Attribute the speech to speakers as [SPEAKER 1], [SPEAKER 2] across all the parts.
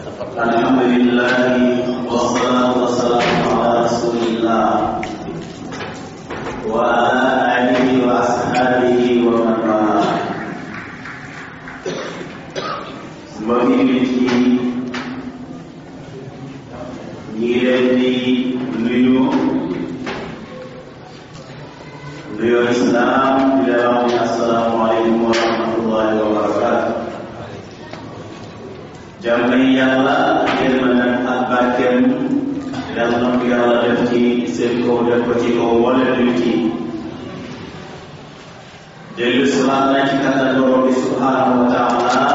[SPEAKER 1] الحمد لله والصلاة والسلام على رسول الله وعلى آله وأصحابه ومن والاه mbokki nit yi ñi ngi leen di nuyu nuyoo islaam di leen wax ne assalaamu aleykum wa rahmatullahi wa barakatu jàmm yi yàlla yërmande ak barkeem yàlla na ko yàlla def ci seen kaw def ko ci kaw wala nit yi dellu si waat na ci kattan borom bi subhanahu wa taala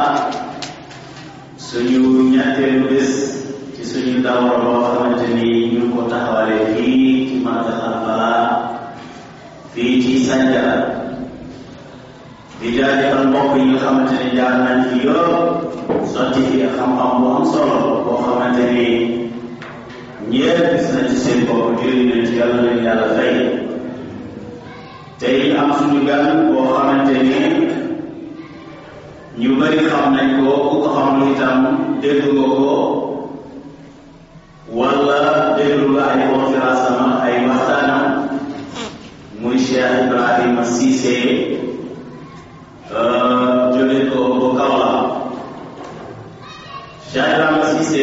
[SPEAKER 1] suñu ñetteelu bés ci suñu dawra boo xamante ni ñu ngi ko taxawalee fii ci Makka Alfala fii ci Sanjara di jaajëfal mbokk yi nga xamante ni jaar nañ fi yëpp sotti fi xam-xam bu am solo boo xamante ni ñëpp gis nañ ci seen bopp jëriñ nañ ci yàlla leen yàlla fay tey am suñu gan boo xamante ni ñu bari xam nañ ko ku ko xamul itam dégg nga ko wala déglu nga ay conférence am ay waxtaanam muy Cheikh Ibrahima Cissé jóge ko bu Kaolack Cheikh Ibrahima Cissé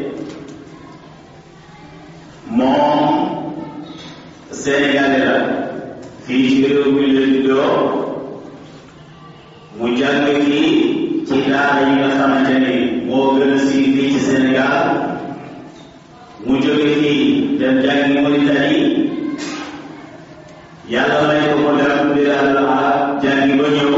[SPEAKER 1] moom Sénégalais la fii ci réew mi la juddoo mu jàng fii ci daara yi nga xamante ni moo gën a siiw fii ci Sénégal mu jóge fii dem jàngi Mauritanie yàlla may ko mu dem bilaadul arab jàngi ba ñëw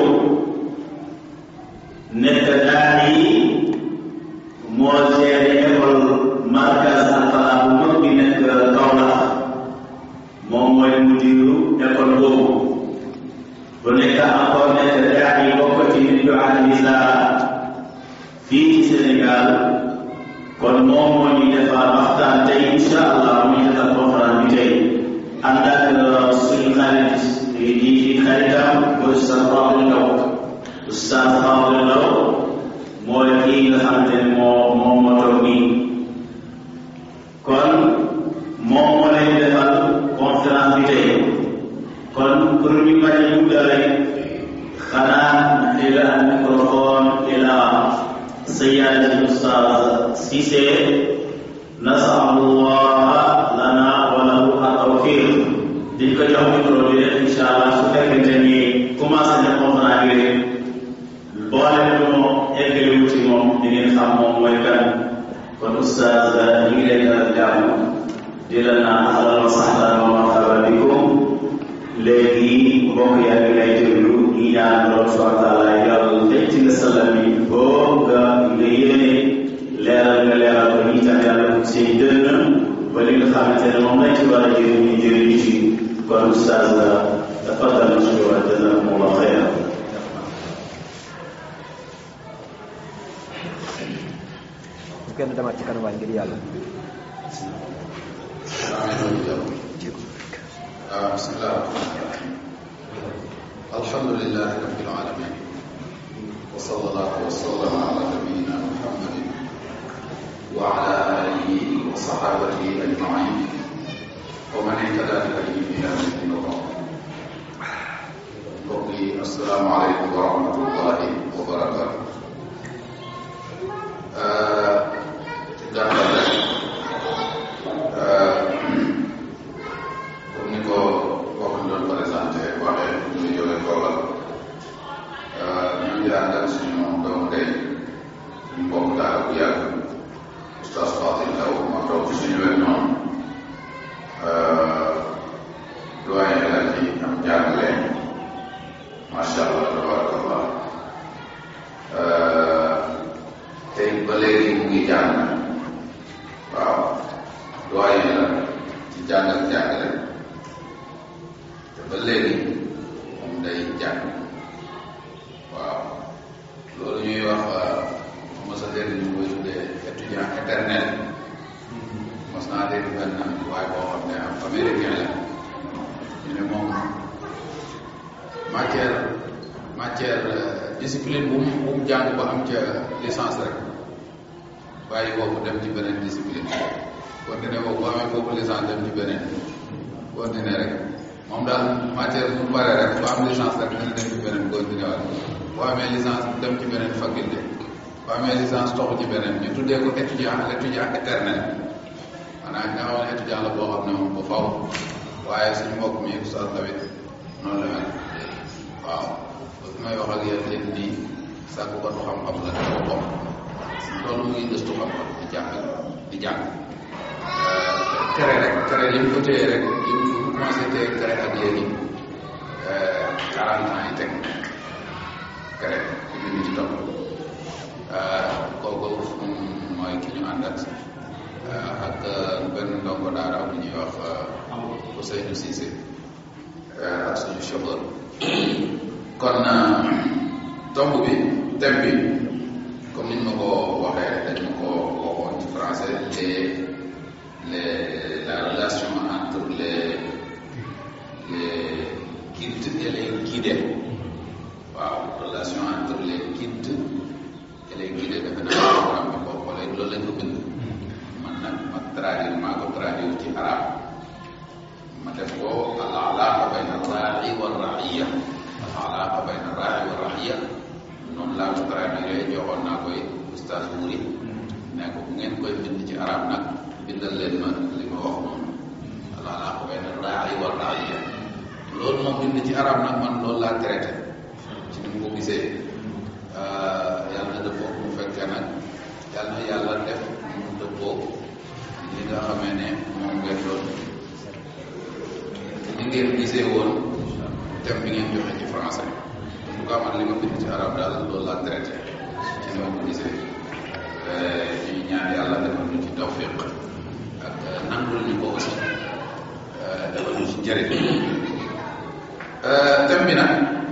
[SPEAKER 1] nekk daara yi moo géré école markaz Alfala bu mag bi nekk Kaolack moom mooy mudiru école boobu bu nekk encore nekk daa yi bokk ci nit yu alisa fii ci Sénégal kon moom moo ñu defar waxtaan tey incha allah mu ñu defar conférence bi tey ànd ak suñu xarit yi di xaritam ko Oustaz Fadel Ndaw Oustaz Fadel Ndaw mooy kii nga xamante ne moo moo moo toog nii kon moom moo lay defal conférence bi tey kon pour ñu bañ a guddal rek xanaa ila al microphone ila سيادة الأستاذ سيسي نسأل الله لنا وله التوفيق di ko jox micro bi rek incha allah su fekkente ni commencé na conférence bi rek boole lu mu eggali wu ci moom di ngeen xam moom mooy kan kon oustaz ñu ngi leen dalal jàmm di la naan ahlan wa sahlan wa marhaban bikum léegi mbokk yaa ngi lay déglu ñi ñaan borom subhanahu wa taala yàlla tey ci nga salam yi boo nga nga yéene leeral nga leeral ko ñi tam yàlla seen dënn ba li nga xamante ne moom lañ ci war a jëriñ ñu jëriñ ci kon oustaz tafadal mashkura jazakumullah xayran
[SPEAKER 2] bu kenn demaat ci kanam waay ngir yàlla
[SPEAKER 3] بسم الله الرحمن الرحيم الحمد لله رب العالمين وصلى الله وسلم على نبينا محمد وعلى اله وصحابته اجمعين ومن اهتدى بهديه الى يوم الدين mbokk yi asalaamaaleykum wa rahmatullahi wa barakaatu gàttal rek comme ni ko bokk ñu doon présenté waxee ñu ngi jóge Kaolack ñu ngi ànd ak suñu doomu ndey suñu mbokk daara bu yàgg oustaz Fatil Ndaw ma toog ci suñu wet noonu doyen la ci am jàngale macha allah tabarakallah tey ba léegi mu ngi jàng waaw doyen la ci jàng ak jàngale te ba léegi moom day jàng waaw loolu ñuy wax mos a dégg ñu koy tuddee étudiant éternel mos naa dégg benn waaye boo xam ne am américain la ñu ne moom matière matière discipline bu mu bu mu jàng ba am ca licence rek bàyyi boobu dem ci beneen discipline continuer boobu boo amee boobu licence dem ci beneen continuer rek moom daal matière bu bare rek boo am licence rek dina dem ci beneen continuer waat boo amee licence dem ci beneen faculté boo amee licence toxu ci beneen ñu tuddee ko étudiant l'étudiant éternel maanaam nga xam ne étudiant la boo xam ne moom ba faw waaye suñu mbokk mi oustaz tamit noonu la mel waaw ba fi may wax ak yéen léegi nii sàkku ko xam-xam la dafa bokk loolu mu ngi gëstu xam-xam di jàng di jàng tere rek tere li mu ko téye rek li mu commencé téye tere ak léegi quarante ans yi teg tere ci li mu ci topp kooku mooy ki ñu ànd ak ak benn ndongo daara bu ñuy wax Ousseynou Cissé ak suñu chauffeur kon tomb bi thème bi comme niñ ma ko waxee dañ ma ko waxoon ci français les les la relation entre les les guides et les guidés waaw relation entre les guides et les guidés defe naa programme bi boo xoolee loolu lañ ko bind man nag ma traduire maa ko traduire ci arab ma def ko al alaqa bayna raai wa raiya al alaqa bayna raai wa raiya noonu laa ko traduire joxoon naa koy oustaz Wuri ne ko bu ngeen koy bind ci arab nag bindal leen ma li ma wax noonu al alaqa bayna raai wa raiya loolu moom bind ci arab nag man loolu laa traité ci ni mu ko gisee yàlla na dëppoo mu fekkee nag yàlla na yàlla def mu dëppoo li nga xamee ne moom ngeen doon ni ngeen gisee woon thème bi ngeen joxe ci français en tout cas man li ma bind ci arab daal loolu laa traité ci ni ma ko gisee ñuy ñaan yàlla defal ñu ci tawfiq ak nangul ñu ko aussi defal ñu ci njëriñ thème bi nag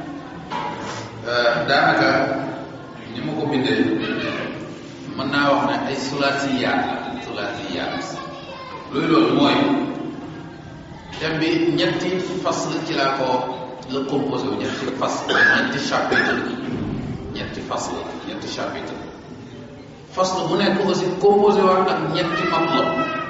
[SPEAKER 3] daanaka ni ma ko bindee mën naa wax ne ay sulaasiyaat la sulaasiyaat luy loolu mooy thème bi ñetti fasl ci laa ko la composé wu ñetti fasl ñetti chapitre ñetti fasl ñetti chapitre fasl bu nekk aussi composé waat ak ñetti matlab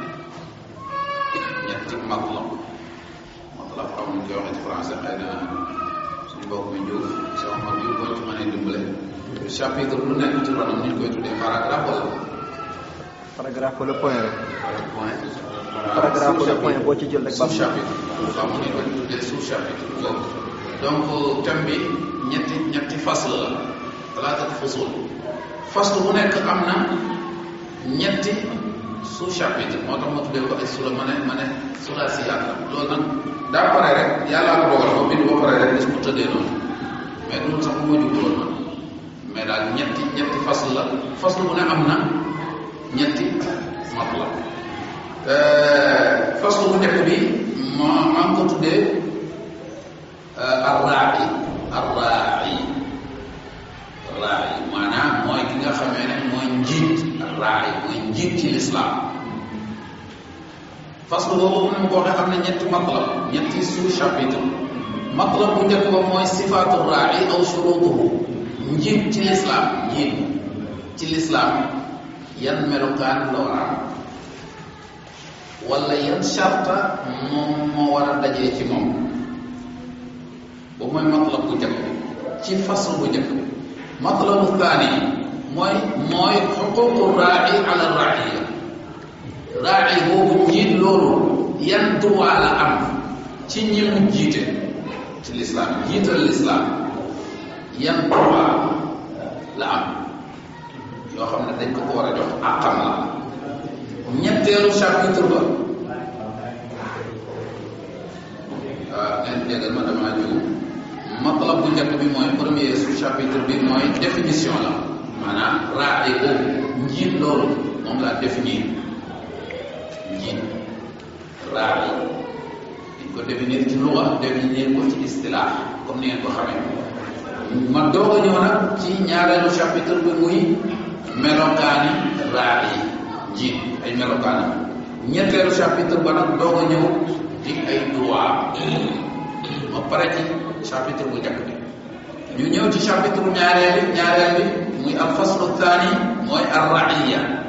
[SPEAKER 3] ñetti matlab matlab xam ñu koy waxee ci français xëy na suñu mbokk mi Diouf si Omar Diouf boo ci mënee dimbale chapitre lu nekk ci ronam ñu koy tuddee paragraphe wala
[SPEAKER 2] paragraphe le point rek
[SPEAKER 3] point
[SPEAKER 2] paragraphe le point boo ci jël rek
[SPEAKER 3] sous chapitre xam nga ni ko tuddee sous chapitre boobu donc thème bi ñetti ñetti fasl la talaata fusul fasl bu nekk am na ñetti sous chapitre moo tax ma tuddee ko ay sula ma ne ma ne sulaasiyaat la loolu nag daa pare rek yàllaa ko dogal ba bind ba pare rek gis mu tëddee noonu mais loolu sax moo jubloon man mais daal ñetti ñetti fasl la fasl bu ne am na ñetti matla fasl bu njëkk bi ma maa ngi ko tuddee arraa'i arraa'i arraa'i maanaam mooy ki nga xamee ne mooy njiit arraa'i mooy njiit ci lislaam fasl boobu mu ne ma ko waxee am na ñetti matlab ñetti sous chapitre matlab bu njëkk ba mooy sifaatu raa'i aw shurutuhu njiit ci lislaam njiit ci lislaam yan melokaan la war a am wala yan sharta moom moo war a dajee ci moom boobu mooy matlab bu njëkk ci fasl bu njëkk matlabu thani mooy mooy xuququ raa'i ala raa'iya raa'i boobu njiit loolu yan droit la am ci ñi mu jiite ci lislaam jiital lislaam yan droit la am yoo xam ne dañ ko ko war a jox àqam la ñetteelu chapitre ba waaw ngeen jégal ma damaa jóg matlab bu njëkk bi mooy premier sous chapitre bi mooy définition la maanaam raa'i boobu njiit loolu moom laa définir njiit raa'i dañ ko définir ci luga définir ko ci istilaax comme ni ngeen ko xamee ma doog a ñëw nag ci ñaareelu chapitre bi muy melokaani raa'i njiit ay melokaanam ñetteelu chapitre ba nag doog a ñëw di ay droit ma pare ci chapitre bu njëkk bi ñu ñëw ci chapitre ñaareel bi ñaareel bi muy al faslu thani mooy ar raiya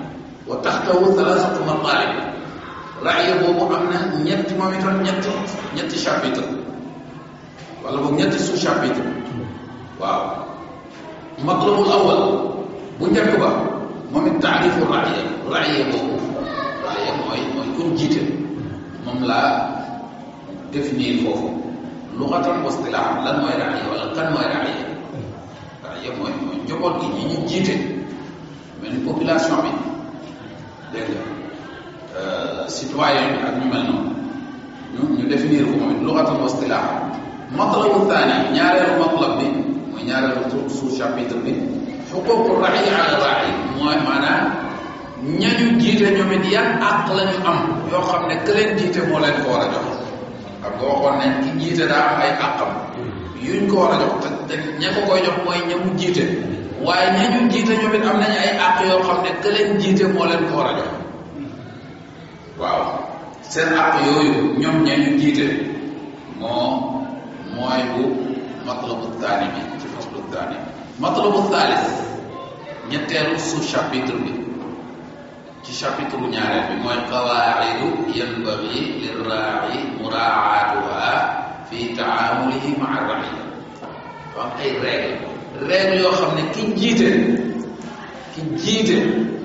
[SPEAKER 3] wa taxtawu thalathatu mataalib raaya boobu am na ñetti moom itam ñetti ñetti chapitre wala boog ñetti sous chapitre waaw matlabul awal bu njëkk ba moom it taarifu raaya raaya boobu raaya mooy mooy kun jiite moom laa définir foofu luxatan wa istilaahan lan mooy raaya wala kan mooy raaya raaya mooy mooy njaboot gi ñi ñu jiite mel ni population bi dégg nga citoyen bi ak ñu mel noonu ñu ñu définir ko moom it luxatan wa istilaahan matlabu thani ñaareelu matlab bi mooy ñaareelu sous chapitre bi xuququ ra'i ala ra'i mooy maanaam ñañu jiite ñoom it yan àq la ñu am yoo xam ne que leen jiite moo leen ko war a jox xam nga waxoon nañ ki jiite daa am ay àqam yuñ ko war a jox te te ña ko koy jox mooy ña mu jiite waaye ñañu jiite ñoom it am nañu ay àq yoo xam ne que leen jiite moo leen ko war a jox waaw seen àq yooyu ñoom ñañu jiite moo mooy bu matlabu taani bi ci faslu taani matlabu thalith ñetteelu sous chapitre bi ci chapitre ñaareel bi mooy qawaidu yanbaghi lirraai muraatuha fi taamulihi maa raia am ay règle règle yoo xam ne ki jiite ki jiite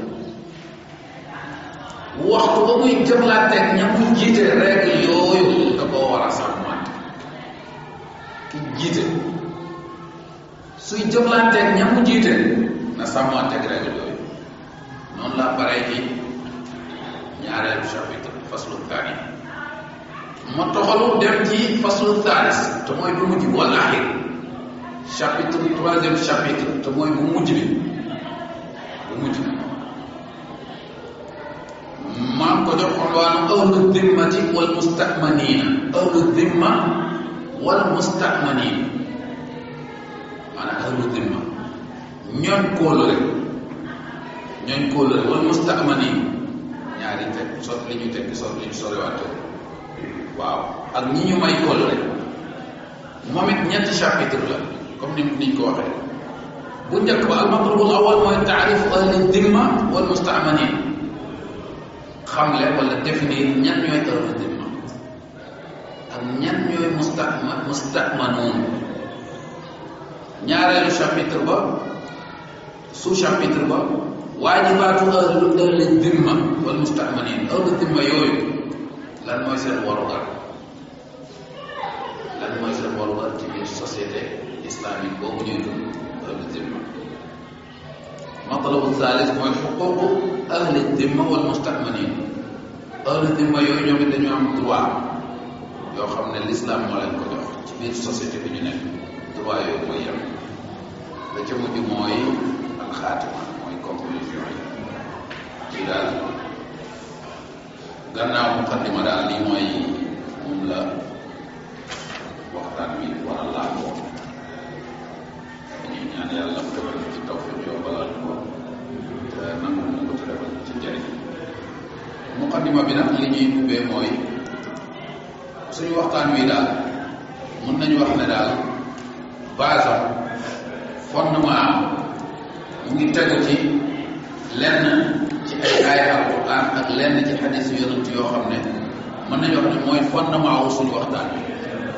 [SPEAKER 3] waxtu ba muy jëflanteeg ña mu jiite règle yooyu da koo war a sàmmante ki jiite suy jëflanteeg ña mu jiite na sàmmanteeg règle yooyu noonu la paree ci ñaareelu chapitre faslu thani ma toxalu dem ci faslu thalis te mooy bu mujj wal axir chapitre troisième chapitre te mooy bu mujj bi bu mujj bi maa ngi ko jox xolwaanu ahlu dimmati wal mustakmanina ahlu dimma wal mustakmanina maanaam ahlu dimma ñooñ kóolóore ñooñ kóolóore wal mustakmanin ñaari teg sot li ñu tekki sot li ñu soriwaate waaw ak ñi ñu may kóolóore moom it ñetti chapitre la comme ni niñ ko waxee bu njëkk ba al matlabul awal mooy taarifu ahli dimma wal mustamanin xamle wala définir ñan ñooy ahli dimma ak ñan ñooy mustama mustamanoon ñaareelu chapitre ba sous chapitre ba waajibaatu ahlu ahli dimma wal mustamanin ahli dimma yooyu lan mooy seen warugar lan mooy seen warugar ci biir société islamique boobu ñuy dund ahli dimma matlabu thalith mooy xuququ ahli dimma wal mustamanin ahli dimma yooyu ñoom it dañu am droit yoo xam ne l'islam moo leen ko jox ci biir société bi ñu nekk droit yooyu mooy yem la ca mujj mooy alxaatima mooy conclusion yi ci daal gannaaw muqaddima daal lii mooy moom la waxtaan wi war a laajoo dañuy ñaan yàlla mu defal ci tawfiq yombalal ko te nangu na ko te defal ci njëriñ muqaddima bi nag li ñuy ubbee mooy suñu waxtaan wi daal mun nañu wax ne daal base am fondement am mu ngi tegu ci lenn ci ay aaya alquran ak lenn ci xadis yonent yoo xam ne mën nañu wax ne mooy fondement wu suñu waxtaan bi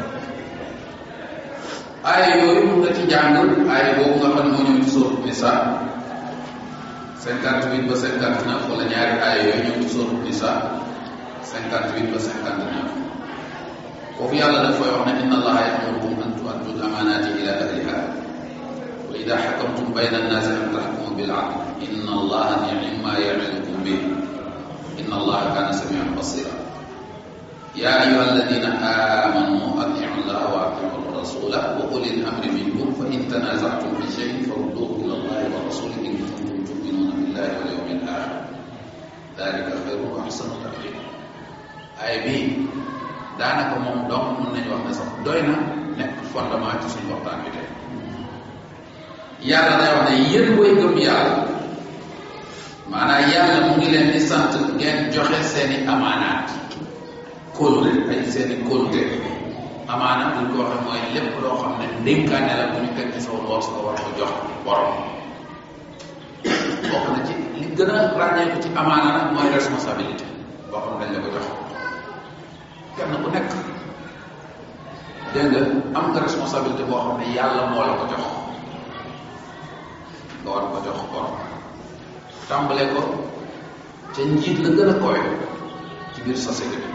[SPEAKER 3] aaya yooyu mun nga ci jàng aaya boobu nga xam ne moo ñëw ci sóoru nisa cinquante huit ba cinquante neuf wala ñaari aaya yooyu ñëw ci sóoru nisa cinquante huit ba cinquante neuf foofu yàlla daf koy wax ne inna allaha yamurukum an tuaddu al amanati ila ahliha wa ida xakamtum bayna annaasi an taxkumu bil adl inna allaha nicma yacidukum bih inna allaha kana samian basira ya ayuha alladina amanu atiu llaha wa atiu rasula wa uli lamri minkum fa in tanazactum fi cheyin farudduhu ila allahi wa rasuli in kuntum tuminuna billahi wal yawmi al axir dalika xayru wa axsanu tawil ay bii daanaka moom donc mën nañu wax ne sax doy na nekk fondement ci suñu waxtaan bi tey yàlla day wax ne yéen way gëm yàlla maanaam yàlla mu ngi leen di sant ngeen joxe seeni amaanaat kóolute ay seeni kóolute amaanaat buñ ko waxee mooy lépp loo xam ne ndénkaane la bu ñu teg ci sa loos nga war ko jox borom bokk na ci li gën a ràññeeku ci amaana nag mooy responsabilité boo xam dañ la ko jox kenn ku nekk dégg nga am nga responsabilité boo xam ne yàlla moo la ko jox nga war ko jox borom tàmbale ko ca njiit la gën a kowe ci biir société bi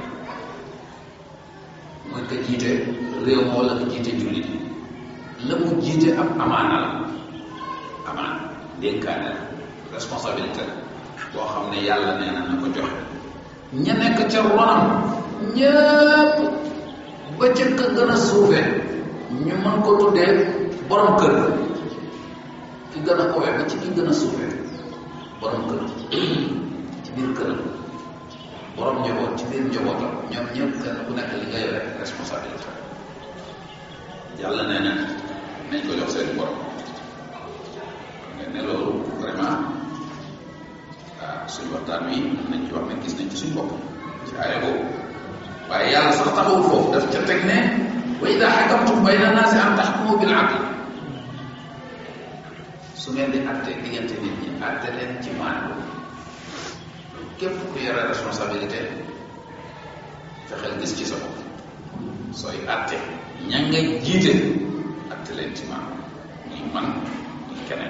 [SPEAKER 3] mooy ka jiite réew moo la nga jiite jullit la mu jiite ab amaana la amaana dénkaane la responsabilité la boo xam ne yàlla nee na na ko joxe ña nekk ca ronam ñëpp ba ca ka gën a suufe ñu mën ko tuddee borom kër ki gën a kowe ba ci ki gën a suufe borom kër ci biir këram borom njaboot ci biir njabootam ñoom ñëpp kenn ku nekk li nga yore responsabilité yàlla nee na nañ ko jox seen borom nga ne loolu vraiment ah suñu waxtaan wi nañ ci wax ne gis nañ ci suñu bopp ci aaya boobu waaye yàlla sax taxawul foofu daf ca teg ne wa ida xakamtum bayna naasi an taxkumu bil adl su ngeen di atte diggante nit ñi atte leen ci maandu képp ku yore responsabilité fexeel gis ci sa bopp sooy atte ña nga jiite atte leen ci maandu muy man muy keneen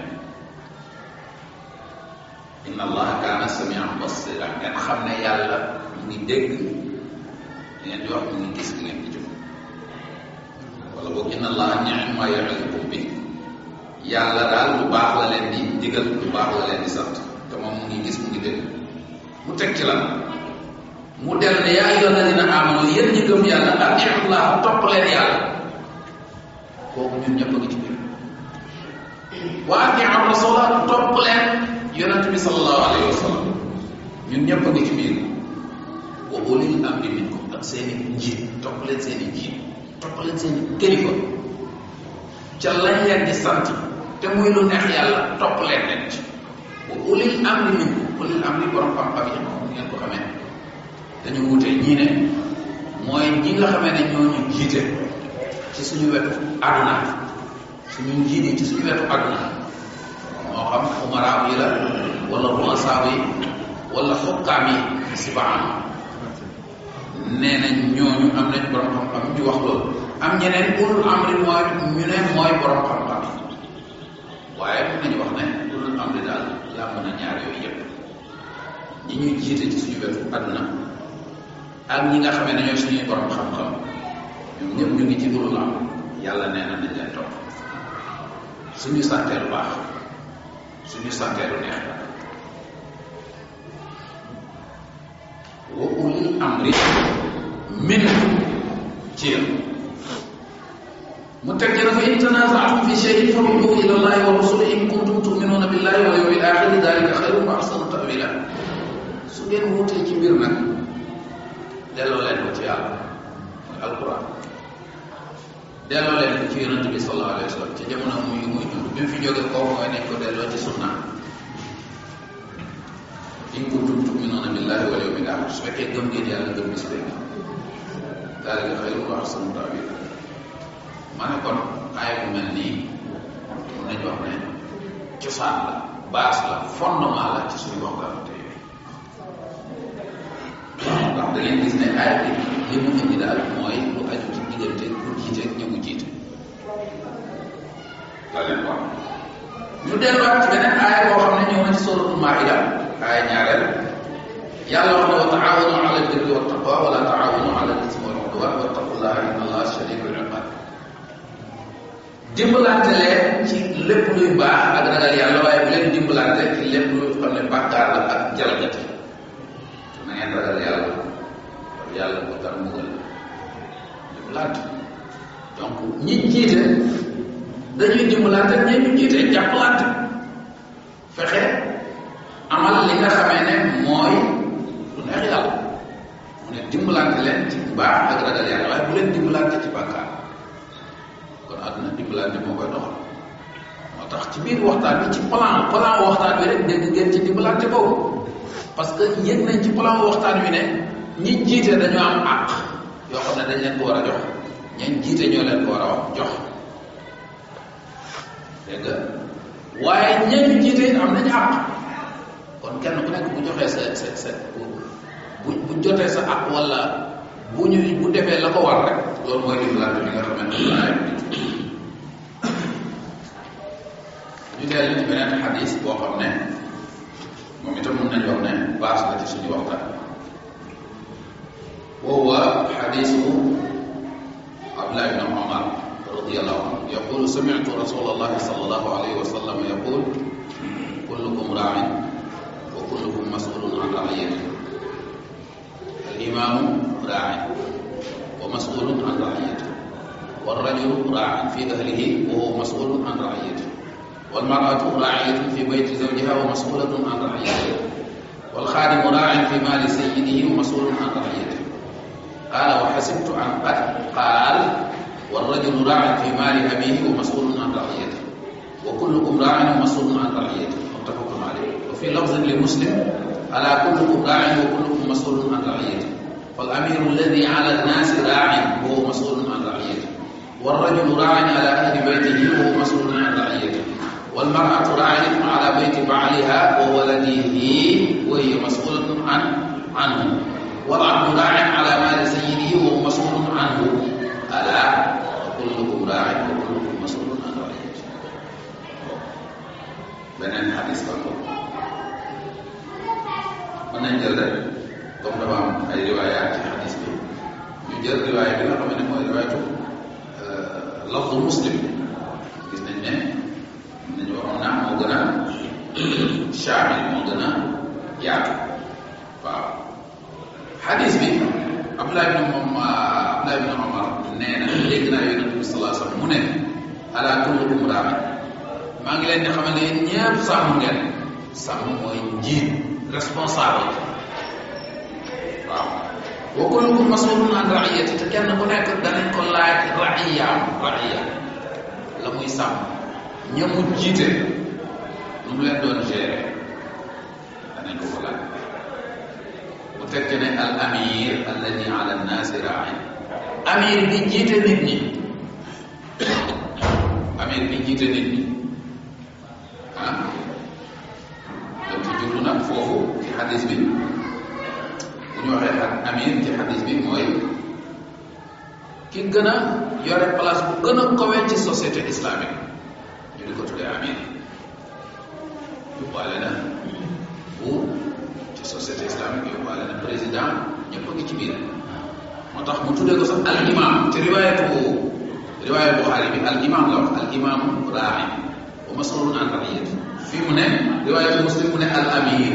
[SPEAKER 3] inna allaha kaana samian basira ngeen xam ne yàlla mu ngi dégg li ngeen di wax mu ngi gis li ngeen di jëf wala boog inna allaha ni'ma ya'idukum bi yàlla daal lu baax la leen di digal lu baax la leen di sant te moom mu ngi gis mu ngi dégg mu teg ci lan mu del ne yaa ayyuha alladina amanu yéen ñi gëm yàlla atiullah topp leen yàlla kooku ñun ñëpp a ngi ci biir wa atiu rasula topp leen yonent bi sallallahu alayhi wa sallam ñun ñëpp a ngi ci biir wa ulil amri minkum ak seen i njiit topp leen seen i njiit topp leen seen i kilifa ca lañ leen di sant te muy lu neex yàlla topp leen leen ci wa ulil amri minkum ulil amri borom xam-xam yi moom ngeen ko xamee dañu wute ñii ne mooy ñi nga xamee ne ñoo ñu jiite ci suñu wetu àdduna suñu njiit yi ci suñu wetu àdduna moo xam umaraaw yi la wala ruasaaw yi wala xukkaam yi si baam nee nañ ñooñu am nañ borom xam-xam ñu wax loolu am ñeneen ulul amri mooy ñu ne mooy borom xam-xam yi waaye mën nañu wax ne ulul amri daal yaa mën a ñaar yooyu yëpp ñi ñuy jiite ci suñu wetu àdduna ak ñi nga xamee ne ñooy suñuy borom xam-xam ñoom ñëpp ñu ngi ci ulul amri yàlla nee na nañ leen topp suñu santee lu baax suñu santee lu neex wa ulil amri minkum ci yéen mu teg ci dafa in tanaza'tum fi shay'in farudduhu ila allahi wa rasuli in kuntum tu'minuna billahi wal yawmil akhir dhalika khayrun wa ahsanu ta'wila su ngeen wutee ci mbir nag delloo leen ko ci yàlla mooy alquran delloo leen ko ci yonent bi sallallahu alayhi wa sallam ci jamono muy muy dund bi mu fi jógee kooku mooy nañ ko delloo ci sunna in kuntum tu'minuna billahi wal yawmil akhir su fekkee gëm ngeen yàlla gëm bis bi daalika xayrun wa ahsanu ta'wila ma ne kon aaya bu mel nii mun nañu wax ne cosaan la base la fondement la ci suñu waxtaan tey ndax da ngeen gis ne aaya bi li mu indi daal mooy lu aju ci diggante ku jiite ak ñi mu jiite la leen wax ñu delluwaat ci beneen aaya boo xam ne ñëw na ci suratul maida aaya ñaareel yàlla wax ne wa taawanu ala albirri wa taqwa wala taawanu ala al-ismi wal udwan wattaqullaha inna allaha shadidul iqab dimbalante leen ci lépp luy baax ak ragal yàlla waaye bu leen dimbalante ci lépp luy xam ne bàkkaar la ak jalgati na ngeen ragal yàlla yàlla bu tar mbugal dimbalante donc ñi jiite dañuy dimbalante ñi ñu jiite jàppalante fexe amal li nga xamee ne mooy lu neex yàlla mu ne dimbalante leen ci baax ak ragal yàlla waaye bu leen dimbalante ci bàkkaar kon àdduna dimbalante moo koy doxal moo tax ci biir waxtaan bi ci plan plan waxtaan bi rek dégg ngeen ci dimbalante boobu parce que yëg nañ ci plan waxtaan wi ne ñi jiite dañoo am àq yoo xam ne dañ leen ko war a jox ñeen jiite ñoo leen ko war a wax jox dégg nga waaye ñeen jiite am nañu àq kon kenn ku nekk bu joxee sa sa sa bu bu jotee sa ak wala bu ñu bu defee la ko war rek loolu mooy dimbalante bi nga xamante ne laay ñu dellu ci beneen xadis boo xam ne moom itam mën nañu wax ne base la ci suñu waxtaan وهو حديث عبد الله بن عمر رضي الله عنه يقول سمعت رسول الله صلى الله عليه وسلم يقول كلكم راع وكلكم مسؤول عن رعيته الإمام راع ومسؤول عن رعيته والرجل راع في أهله وهو مسؤول عن رعيته والمرأة راعية في بيت زوجها ومسؤولة عن رعيته والخادم راع في مال سيده ومسؤول عن رعيته قال وحسبت عن قد قال والرجل راع في مال أبيه ومسؤول عن رعيته وكلكم راع ومسؤول عن رعيته متفق عليه وفي لفظ لمسلم ألا كلكم راع وكلكم مسؤول عن رعيته فالأمير الذي على الناس راع وهو مسؤول عن رعيته والرجل راع على أهل بيته وهو مسؤول عن رعيته والمرأة راعية على بيت بعلها وولده وهي مسؤولة عن عنه والعبد راع على مال سيده وهو مسؤول عنه ألا وكلكم راع وكلكم مسؤول عن رعيته beneen xadis ba ko mën nañ jël rek comme dafa am ay riwaayaat ci xadis bi ñu jël riwaaya bi nga xam ne mooy riwaayatu lafdu muslim gis nañ ne nañu waxoon naa moo gën a shaamil moo gën a yaatu waaw xadis bi Abdullah ibn moom Abdullah ibn Omar nee na dégg naa yonent bi sallallahu alayhi wasallam mu ne ala kullukum raamin maa ngi leen di xamal ne yéen ñëpp sàmm ngeen sàmm mooy njiit responsable waaw wa kullukum mas'ulun an ra'iyati te kenn ku nekk danañ ko laaj ra'iyaam ra'iya la muy sàmm ña mu jiite nu mu leen doon gérer danañ ko ko laaj bu fekkee ne al amir alladi ala nnaasi ra'in amir bi jiite nit ñi amir bi jiite nit ñi ah donc ci jublu nag foofu ci xadis bi bu ñu waxee ak amir ci xadis bi mooy ki gën a yore place bu gën a kowee ci société islamique ñu di ko tuddee amir yóbbaale na buur ci société islamique yóbbaale na président ñëpp a ngi ci biir moo tax mu tuddee ko sax al imam ci riwaayatu riwaaya Buxaari bi al imam la wax al imam raami wa masulun an raiyati fii mu ne riwaayatu muslim mu ne al amir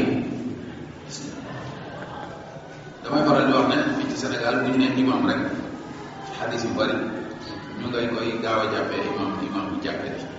[SPEAKER 3] damay faral di wax ne fii ci Sénégal bu ñu ne imam rek ci xadis yu bari ñu ngay koy gaaw a jàppee imam imam bu jàppee ji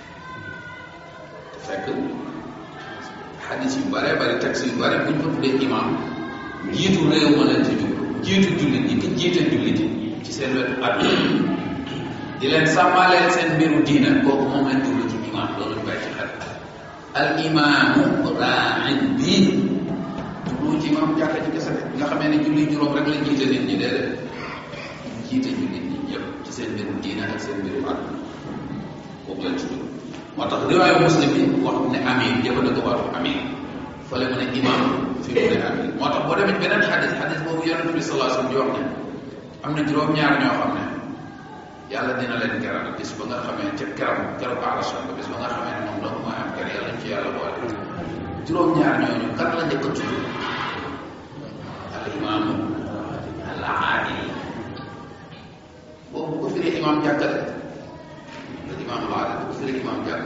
[SPEAKER 3] fekk xadis yu bare bari texte yu bari bu ñu ko tuddee imam jiitu réew ma leen ci jublu jiitu jullit ñi ki jiite jullit yi ci seen wetu àdduna di leen sàmmaleel seen mbiru diina kooku moom leen jublu ci imam loolu ñu bàyyi ci xel al imaamu raain bii jublu ci imam jàkka ci kese nga xamee ne julli juróom rek la jiite nit ñi déedéet jiite jullit ñi ñëpp ci seen mbiru diina ak seen mbiru àdduna kooku leen ci jublu moo tax riwaayu muslim bi wax ne amir jëfandikoo waatu amir fële mu ne imam fi mu ne amir moo tax boo demee beneen xadis xadis boobu yonent bi sallallahu alayhi wasallam di wax ne am na juróom-ñaar ñoo xam ne yàlla dina leen keral bis ba nga xamee ca keram keram arasa ba bis ba nga xamee ne moom dong mooy am ker yàlla ci yàlla boole juróom-ñaar ñooñu kan la njëkk a tudd al imaamu al aadil boobu ko firee imam jàkkale al imam al aadil ko firee imam jàkk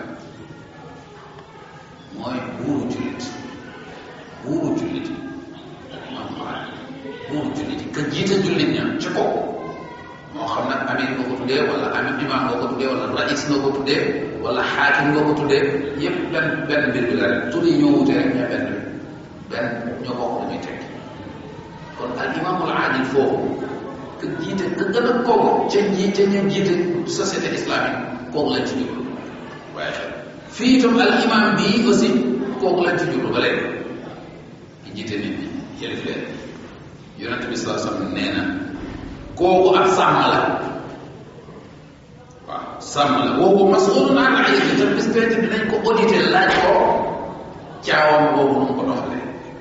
[SPEAKER 3] mooy buuru jullit buuru jullit imam al aadil buuru jullit ka jiite jullit ña ci kaw moo xam nag amir nga ko tuddee wala amir imam nga ko tuddee wala rais nga ko tuddee wala xaakim nga ko tuddee yépp benn benn mbir bi la rek tur yi ñoo wute rek ñoo benn bi benn ñoo bokk lu ñuy tekki kon al imamul aadil foofu que jiite que gën a kooku ca ji ca ñu jiite société islamique kooku lañ ci jublu waaye xel fii itam al imam bii aussi kooku lañ ci jublu ba léegi ki jiite nit ñi yëlif leen yonent bi sallallahu alayhi wasallam nee na kooku ak sàmm la waaw sàmm la woowu masulun an raiyati te bis penc dinañ ko audité laaj ko caawam boobu nu mu ko doxalee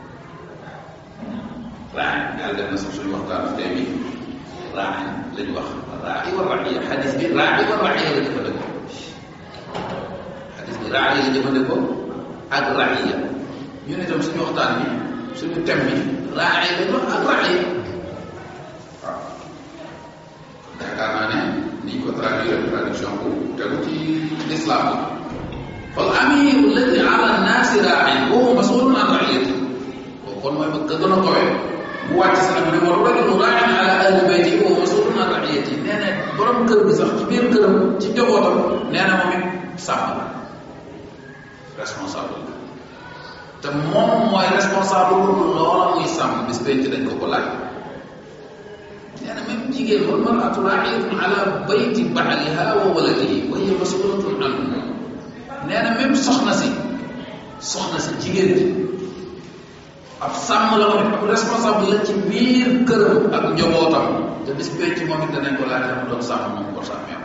[SPEAKER 3] raañ yàlla def na sax suñu waxtaan tey bi raañ lañu wax raayi wa raxiya xadis bi raayi wa raxiya la jëfandikoo xadis bi raayi la jëfandikoo ak raxiya ñu ne tam suñu waxtaan bi suñu thème bi raayi la wax ak raxiya waaw yaakaar naa ne niñ ko traduire traduction bu tegu ci l'islam la fal amiru alladi ala nnaasi raain wa huwa masulun an raiyati kooku kon mooy ba gën a kowe mu wàcc si nag mu ne wa rajulu raain ala ahli bayti wa huwa masulun an raiyati nee na borom kër bi sax ci biir këram ci njabootam nee na moom it sàmm la responsable la te moom mooy responsable pour loola muy sàmm bis penc dañ ko ko laaj nee na même jigéen wal maratu raiyatun ala bayti baaliha wa waladihi wa hiya masulatun anhu nee na même soxna si soxna si jigéen ji ab sàmm la ko ab responsable la ci biir këram ak njabootam te bis penc moom it danañ ko laaj la mu doon sàmm moom ko sàmmee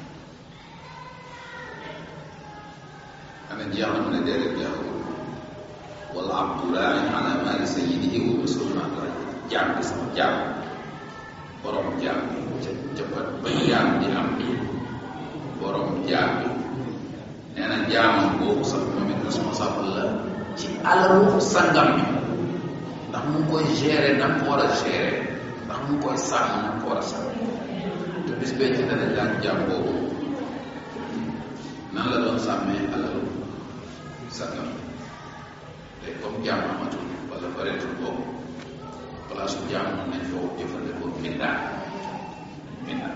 [SPEAKER 3] ana jeex na mu ne déedéet jeexagul wala abdu raain ala maali sayyidihi wa masulun an raiyatihi jaam bi sama jaam borom jaam bi ca ca ba ba jaam di am borom jaam bi nee na jaamam boobu sax moom it responsable la ci alalu sangam bi ndax mu ngi koy gérer na mu ko war a gérer ndax mu ngi koy sàmm na mu ko war a sàmm te bis bee ci dana jaam jaam boobu nan la doon sàmmee alalu sangam te comme jaam amatul wala bareetul boobu place bu jaam mën nañ foo jëfandikoo mbindaan mbindaan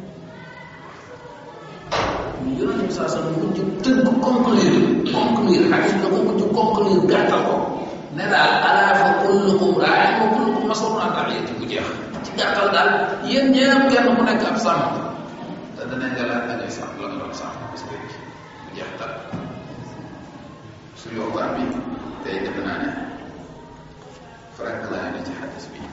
[SPEAKER 3] yonent bi saa sax mujj tënk conclure conclure xadis la ko mujj conclure gàttal ko ne daal alaa fa kullukum raa'in wa kullukum mas'uulun an ra'iyyatihi bu jeex ci gàttal daal yéen ñëpp kenn ku nekk ab sàmm te danañ la laaj da ngay sàmm la nga doon sàmm parce que bu jeex tal suñu waxtaan bi tey defe naa ne farak laa ne ci xadis bi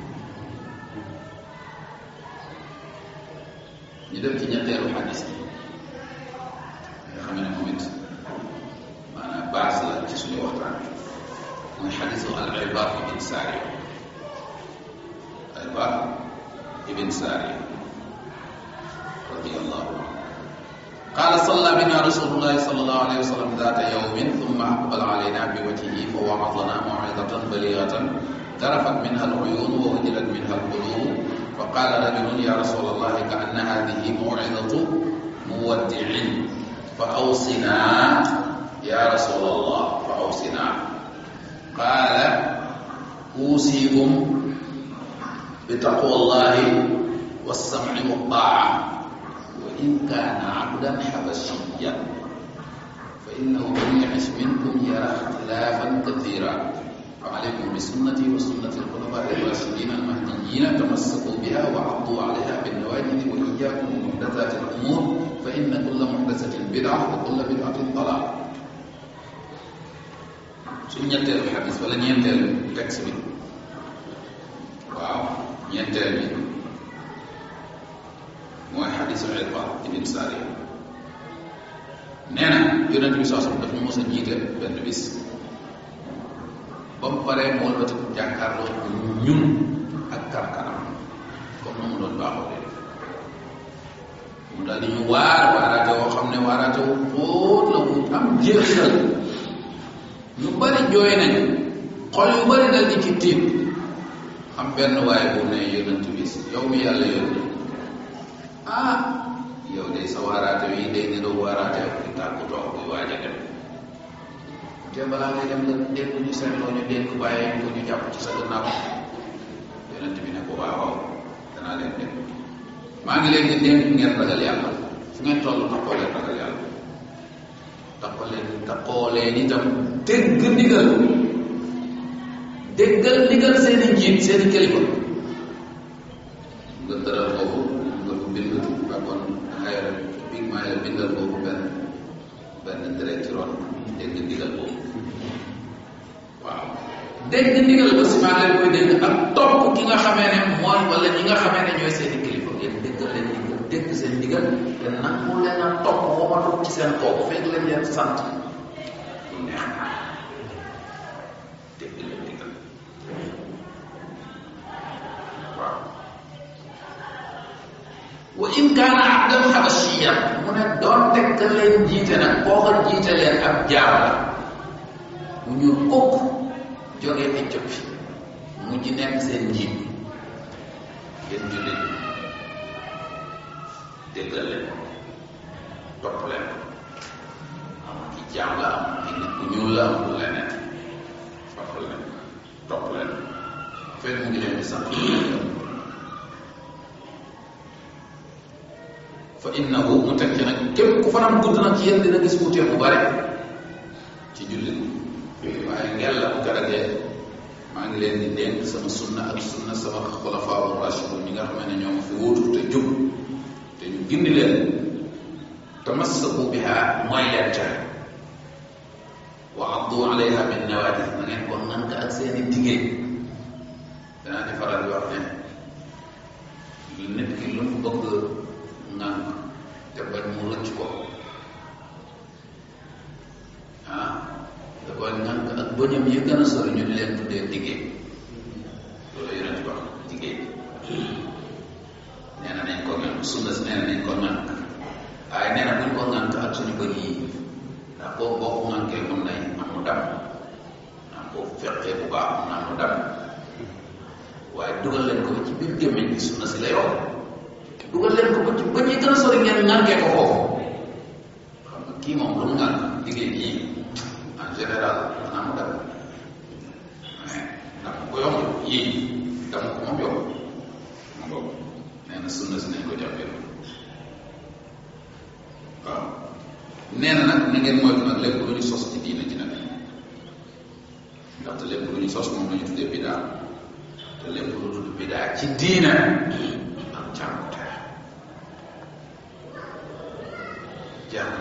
[SPEAKER 3] ñu dem ci ñetteelu xadis bi nga xam ne moom it maanaam base la ci suñu waxtaan bi mooy xadisu al Irbaad ibn Saariya Irbaad ibn Saariya radiyallahu anhu قال صلى بنا رسول الله صلى الله عليه وسلم ذات يوم ثم أقبل علينا بوجهه فوعظنا موعظة بليغة ذرفت منها العيون ووجلت منها القلوب فقال رجل يا رسول الله كأن هذه موعظة مودع فأوصنا يا رسول الله فأوصنا قال أوصيكم بتقوى الله والسمع والطاعة وإن كان عبدا حبشيا فإنه من يعش منكم يرى اختلافا كثيرا فعليكم بسنتي وسنة الخلفاء الراشدين المهديين تمسكوا بها وعضوا عليها بالنواجذ وإياكم ومحدثات الأمور فإن كل محدثة بدعة وكل بدعة ضلالة suñ ñetteelu xadis wala ñeenteelu texte bi waaw ñeenteel bi mooy xadisu Irbaad ibn Saariya nee na yonent bi saa daf ñu mos a jiite benn bis ba mu paree mu wëlbati jàkkaarloo ñun ak karkanam comme na mu doon baaxoo dee def mu daal di ñu waar waaraate woo xam ne waaraate wu xóot la wu am jeexal ñu bari jooy nañ xol yu bari dal di ci tiit am benn waaye bu ne yonent bi yow mi yàlla yónni ah yow de sa waaraate wi day niroo waaraate di tàggu toog buy waaj a dem te balaa ngay dem nga dégg ñu seetloo ñu dégg bàyyi ko ñu jàpp ci sa gannaaw yonent bi ne ko waaw waaw danaa leen dégg maa ngi leen di dénk ngeen ragal yàlla fu ngeen toll taxoo leen ragal yàlla taxoo leen taxoo leen itam dégg ndigal déggal ndigal seen i njiit seen i kilifa nga tëral boobu nga ko bind ba kon xayra big maa la bindal boobu benn benn direct ci ron dégg ndigal boobu waaw dégg ndigal ba si maa leen koy dégg ak topp ki nga xamee ne mooy wala ñi nga xamee ne ñooy seen i kilifa ngeen déggal leen ndigal dégg seen ndigal te nangu leen a topp womatu ci seen kaw fekk leen leen sant lu neex in kaana abdan xabashiyan mu ne doonte ka leen jiite nag koo ko jiite leen ab jaam la mu ñuul kukk jógee Éthiopie mujj nekk seen njiit yéen jullit déggal leen topp leen am ki jaam la am ki nit ku ñuul la am du leneen topp leen topp leen fekk mu ngi leen di sant fa innahu mu teg ci nag képp ku fanam gudd nag ci yéen dina gis wuute bu bare ci jullit waaye ngel la bu garagee maa ngi leen di dénk sama sunna ak sunna sama xulafaa rashidun ñi nga xam ne ñoo ma fi wuutu te jub te ñu gindi leen tamassaku biha mooy leen ca wa addu alayha bin nawaajid na ngeen ko nank ak seeni diggéey danaa di faral di wax ne nit ki lu mu bëgg ngànk te bañ mu rëcc ko ah da koy ngànk ak bëñam yi gën a sori ñu di leen tuddee diggéey loolu yonent bi wax diggéey nee na nañ ko ngànk sunna si nee na nañ ko ngànk waaye nee na buñ ko ngànk ak suñu bëñ yi ndax boo boo ko ngànkee mën nay am mu dam ndax boo fekkee bu baax mën na am mu dam waaye dugal leen ko ci biir gémmiñ bi sunna si lay wax dugal leen ko ba ci ba ñuy gën a sori ngeen ngànkee ko foofu xam nga kii moom lu mu ngànk liggéey bii en général maanaam mu dem mais ndax ko yomb yii dama ko moom yomb ma boobu nee na sunna si nañ ko jàppee waaw nee na nag na ngeen moytu nag lépp lu ñu sos ci diina ji nag ndaxte lépp lu ñu sos moom la ñu tuddee bidaa te lépp lu tudd bidaa ci diina ak cànkute jàng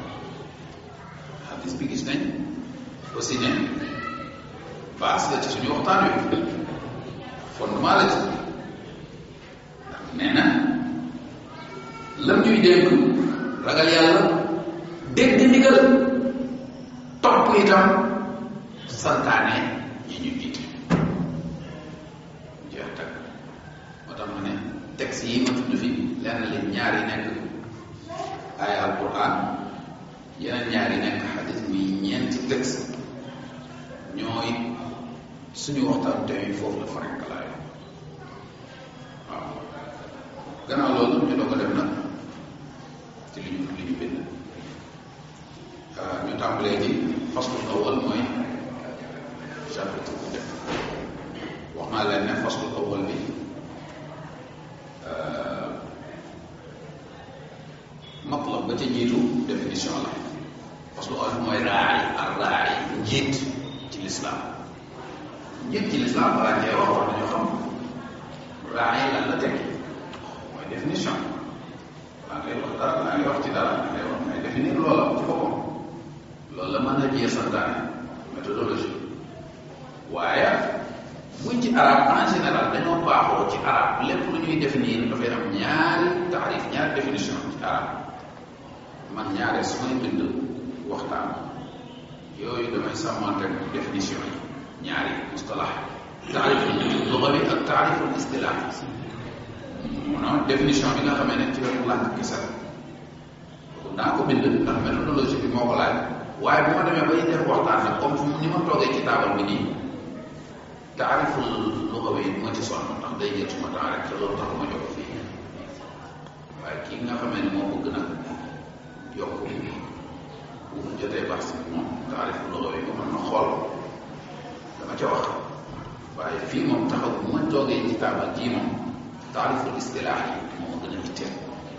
[SPEAKER 3] hadis bi gis nañ aussi ne base la ci suñu waxtaan wi fondement la ci ndax nee na lam ñuy dénk ragal yàlla dégg ndigal topp itam santaane yi ñu jiite jeex tag moo tax ma ne texte yi ma tudd fi lenn li ñaar yi nekk ay alquran yeneen ñaar yi nekk xadis muy ñeenti texte ñooy suñu waxtaan tey foofu la farankalaayo waaw gannaaw loolu ñu doog a dem nag ci li ñu li ñu bind ñu tàmbalee ci faslul awal mooy chapitre bu njëkk wax naa leen ne faslul awal bi matlab ba ca jiitu définition la parce que olof mooy raay ak raay njiit ci lislaam njiit ci lislaam balaa cee wax wax nañu xam raay lan la tekki mooy définition laa ngay wax dara laa ngay wax ci dara laa ngay wax ngay définir loola ci boppam loolu la mën na jiyee santaane méthodologie waaye buñ ci arab en général dañoo baaxoo ci arab lépp lu ñuy définir dafay am ñaari taarif ñaari définition ci arab man ñaare su may bind waxtaan yooyu damay sàmmante définition yi ñaari mustalax taariful lugawi ak taariful istilah maanaam définition bi nga xamee ne ci wetu làkk kese la naa ko bind ndax méthodologie bi moo ko laaj waaye bu ma demee bay def waxtaan nag comme fu ni ma toogee ci taabal bi nii taariful lugawi moo ci sonn ndax day jël suma temps rek te loolu tax ma jóg fii waaye kii nga xamee ne moo bëgg nag yokk bu jotee baax si moom taariful lugawi nga mën na xool dama ca wax waaye fii moom taxaw bu ma toogee ci taabal jii moom taariful istilaax yi moo ma gën a itteel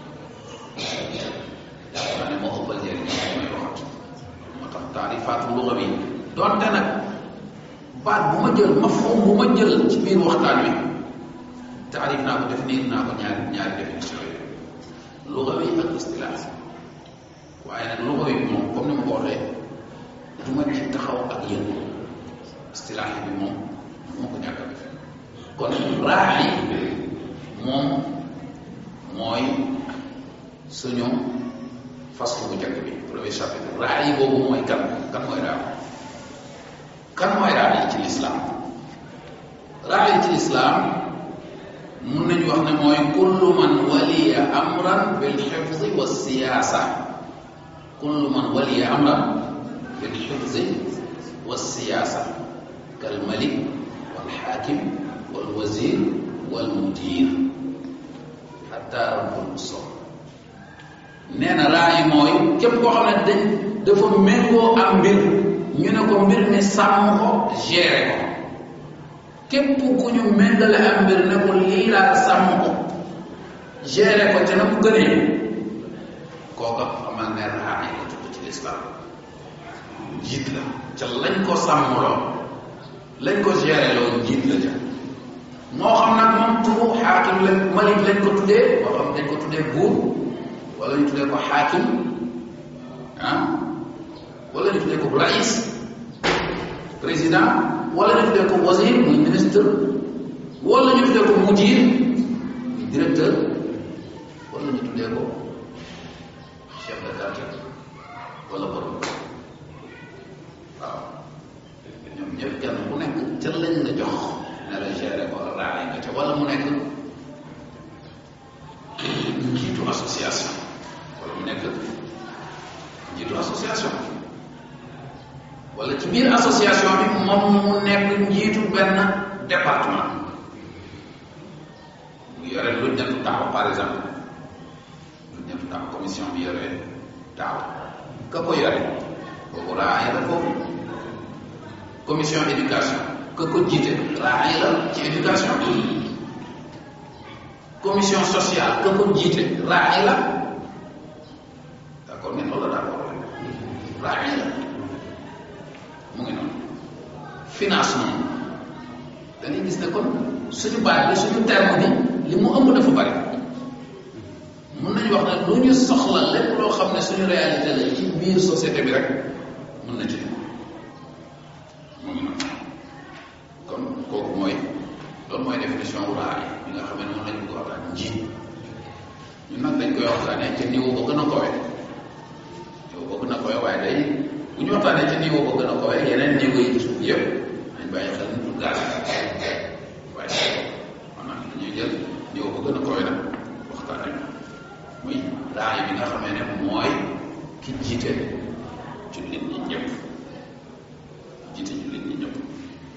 [SPEAKER 3] yaakaar ne moo ëppal njëriñ may waxat moo tax taarifaatu luga bi donte nag baat bu ma jël mafhum bu ma jël ci biir waxtaan wi taarif naa ko définir naa ko ñaari ñaari définition yi luga bi ak istilaax waaye nag luga bi moom comme ni ma ko waxee du ma ci taxaw ak yéen istilaax bi moom moo ko ñàkk a def kon raaxi moom mooy suñu faslu bu njëkk bi premier chapitre raay boobu mooy kan kan mooy raay kan mooy raay ci lislaam raay ci lislaam mun nañu wax ne mooy kullu man waliya amran bil xifzi wa siyaasa kullu man waliya amran bil xifzi wa siyaasa kal malik wal xaakim wal wazir wal mudir xatta rabbul musol nee na raayi mooy képp koo xam ne dañ dafa méngoo am mbir ñu ne ko mbir mi sàmm ko géré ko képp ku ñu méngale am mbir ne ko lii laa sàmm ko géré ko te na mu gënee kooka xamal ne raayi la tudd ci lislaam njiit la ca lañ ko sàmmloo lañ ko géré loo njiit la ca moo xam nag moom turu xaakim lañ malik lañ ko tuddee moo xam dañ ko tuddee buur wala ñu tuddee ko xaakim ah wala ñu tuddee ko rais président wala ñu tuddee ko wazir muy ministre wala ñu tuddee ko mudir muy directeur wala ñu tuddee ko chef de quartier wala borom waaw ñoom ñëpp kenn ku nekk ca lañ la jox ne la géré ko raay nga ca wala mu nekk njiitu association wala mu nekk njiitu association wala ci biir association bi moom mu nekk njiitu benn département mu yore lu ñettu taaw par exemple lu ñettu taaw commission bi yore taaw ka ko yore kooku raay la foofu commission éducation ka ko jiite raay la ci éducation commission sociale ka ko jiite raay la d'accord ngeen loolu d'accord raay la mu ngi noonu finance moom dañuy gis ne kon suñu baat bi suñu terme bi li mu ëmb dafa bari mun nañu wax ne lu ñu soxla lépp loo xam ne suñu réalité la ci biir société bi rek mun na ci mu ngi noonu kon kooku mooy loolu mooy définition wu raay bi nga xam ne moom lañ ko waxtaan njiit ñun nag dañ koy waxtaanee ci niveau ba gën a kowe niveau ba gën a kowe waaye day bu ñu waxtaanee ci niveau ba gën a kowe yeneen niveau yi ci suuf yëpp dañ bàyyi xel ni du gaal waaye maanaam dañuy jël niveau ba gën a kowe nag waxtaanee muy raay bi nga xamee ne mooy ki jiite jullit ñi ñëpp jiite jullit ñi ñëpp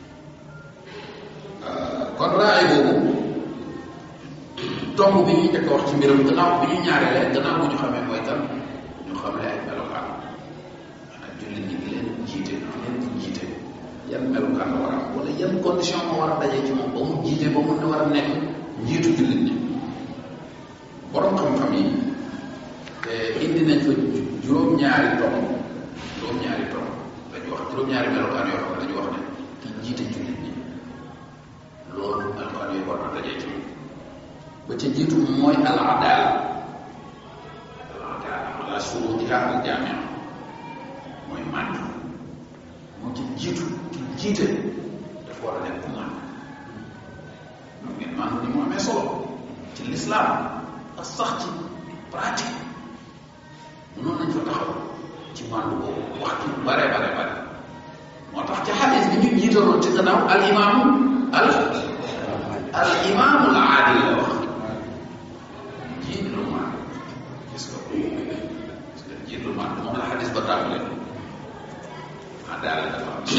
[SPEAKER 3] kon raay boobu tomb bi ñuy njëkk a wax ci mbiram gannaaw bi ñu ñaareelee gannaaw bu ñu xamee mooy kan ñu xamee ay melokaan ak jullit ñi di leen jiite di leen di jiite yan melokaan la war a am wala yan condition moo war a dajee ci moom ba mu jiite ba mu ne war a nekk njiitu jullit ñi borom xam-xam yi te indi nañ fa juróom-ñaari tomb juróom-ñaari tomb dañu wax juróom-ñaari melokaan yoo xam ne dañu wax ne ki jiite jullit ñi loolu melokaan yooyu war na dajee ci moom ba ca jiitu mooy al adala al adala ala shurutiha al jamia mooy màndu moo ci jiitu ki jiite dafa war a nekk ku màndu xam ngeen màndu ni mu amee solo ci l'islam ak sax ci pratique mënoon nañ fa taxaw ci màndu boobu wax ci bare bare bare moo tax ci xadis bi ñu jiitaloon ci gannaaw al imaamu al al imaamu al aadil la wax jiit lu maan gis nga ko gis nga jiit lu maan moom la xadis ba tàmbale adaala dafa am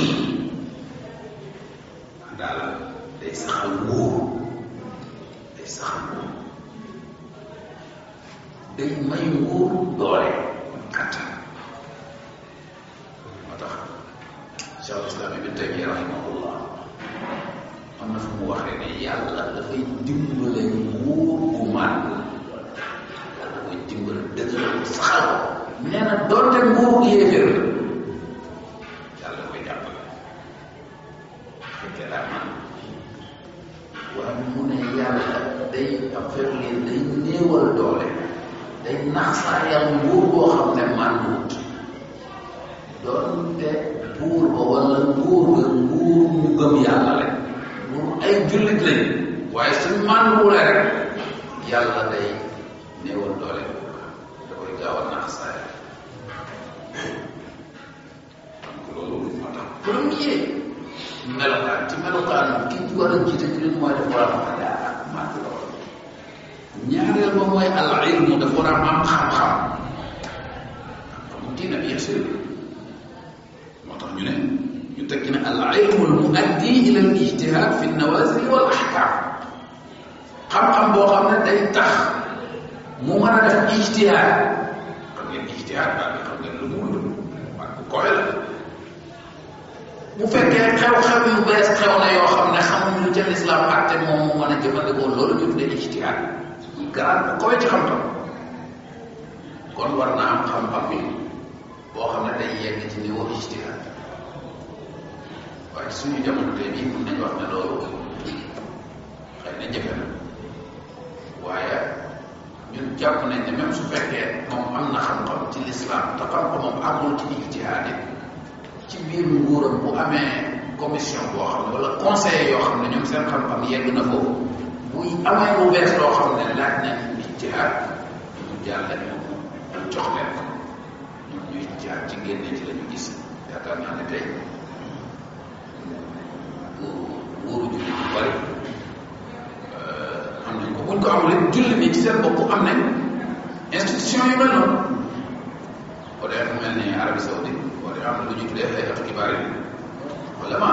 [SPEAKER 3] adaala day saxal wóor day saxal wóor day may wóor doole kattan moo tax cheikh islam ibn taymiya rahimahullah am na fu mu waxee ne yàlla dafay dimbale wóor gu màgg yàlla koy dimbale dëgëral saxal ko nee na doonte nguur yéeféer la yàlla koy jàppale fekkee daa man waaye mu ne yàlla day affaire li day néewal doole day nax saa yàlla nguur boo xam ne mànduwut doonte buur ba wala nguur ga nguur ñu gëm yàlla rek nguur ay jullit lañ waaye suñ mànduwulee rek yàlla day néewal doole da koy gaaw a nax saa yàlla donc loolu moo tax premier melokaan ci melokaan ki war a jiite jullit mooy def war a mën a daa màndu lool ñaareel ba mooy al ilmu dafa war a am xam-xam xam diina bien sûr moo tax ñu ne ñu tekki ne al ilmu al muaddi ila al ijtihad fi nawazil wal ahkam xam-xam boo xam ne day tax mu mën a def ijtihad xam ngeen ijtihad daal di xam ngeen lu mu wut waaye bu koy la bu fekkee xew-xew yu bees xew na yoo xam ne xamuñ lu ca lislaam àtte moom mu mën a jëfandikoo loolu ñu tuddee ijtihad garaan bu koy ci xam-xam kon war naa am xam-xam bi boo xam ne day yegg ci niveau ijtihad waaye suñu jamono tey bii mun nañu wax ne loolu xëy na jafe na waaye ñun jàpp nañ ne même su fekkee moom am na xam-xam ci lislaam te xam-xamam amul ci ijtihaad yi ci biir nguuram bu amee commission boo xam ne wala conseil yoo xam ne ñoom seen xam-xam yegg na foofu buy amee lu bees loo xam ne laaj nañ ijtihaad ñu jàll ñu ñu jox leen ko ñun ñuy ijtihaad ci génne ci la ñu gis yaakaar naa ne tey nguuru julli bu bari am nañ ko buñ ko amul rek julli ni ci seen bopp am nañ institution yu mel noonu boo dee mu mel ni Arabie Saoudite boo dee am na lu ñuy tuddee xeetu kibaar yi wala ma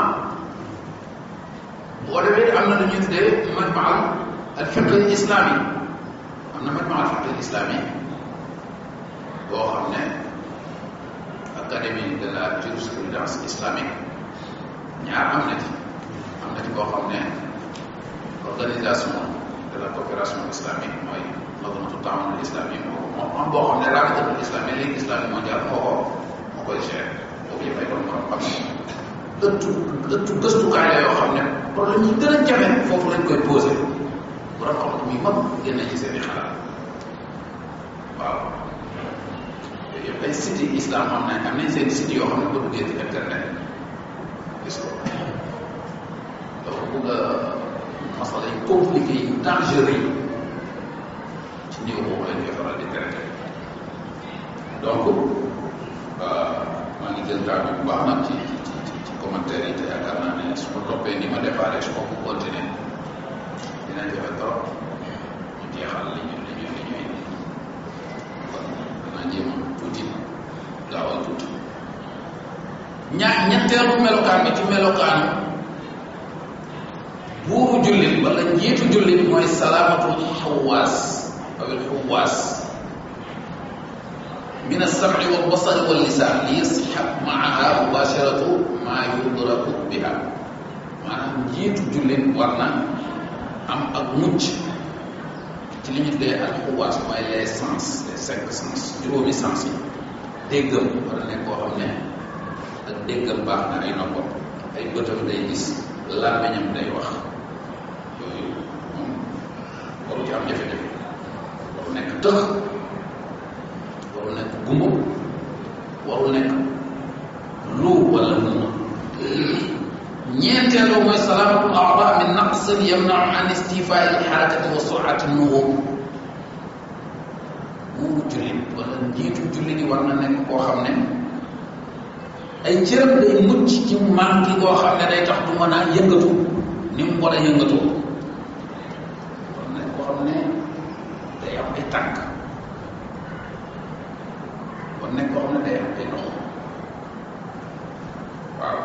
[SPEAKER 3] boo demee am na lu ñuy tuddee majmaa al fiqh al islami am na majmaa al fiqh al islami boo xam ne académie de la jurisprudence islamique ñaar am na ci am na ci boo xam ne organisation de la coopération islamique mooy nazamatu taawun al islami moo moo am boo xam ne rabitatul islami ligue islami mondial moo ko moo koy gérer boobu yëpp ay doon xam-xam ëttu ëttu gëstukaay la yoo xam ne problème yi gën a jafe foofu lañ koy posé borom xam-xam yu mag génne ci seen i xalaat waaw yooyu yëpp ay site islam am nañ am nañ seen site yoo xam ne boo duggee ci internet gis ko dafa bëgg a masala yu compliqué yi dangereux yi ci niveau boobu lañ koy faral di traité donc maa ngi jël temps bi bu baax nag ci ci ci ci commentaire yi te yaakaar naa ne su ma toppee ni ma déparé su ma ko continuer dina jafe trop ñu jeexal li ñu li ñu li ñu indi kon danaa jéem a tuuti gaawal tuuti ña ñetteelu melokaan bi ci melokaanu buuru jullit wala njiitu jullit mooy salaamatul xawaas awil xawaas min alsamci walbasari wallisaan li yasxab maaha mubasharatu maa yudraku biha maanaam njiitu jullit war na am ak mucc ci li ñu tuddee al xawaas mooy les sens les cinq sens juróomi sens yi déggam war a nekk koo xam ne ak déggam baax na ay noppam ay bëtam day gis làmmiñam day wax yooyu moom waru ci am jafe-jafe waru nekk tëx waru nekk gumba waru nekk lu wala muma ñeenteelu mooy salaamatul aada min naqsin yamnau an istifaa il xarakati wa surati nuhur buuru jullit wala njiitu jullit yi war na nekk koo xam ne ay cëram day mucc ci manqué koo xam ne day tax du mën a yëngatu ni mu war a yëngatu war nekk koo xam ne day am ay tànk war nekk koo xam ne day am ay ndox waaw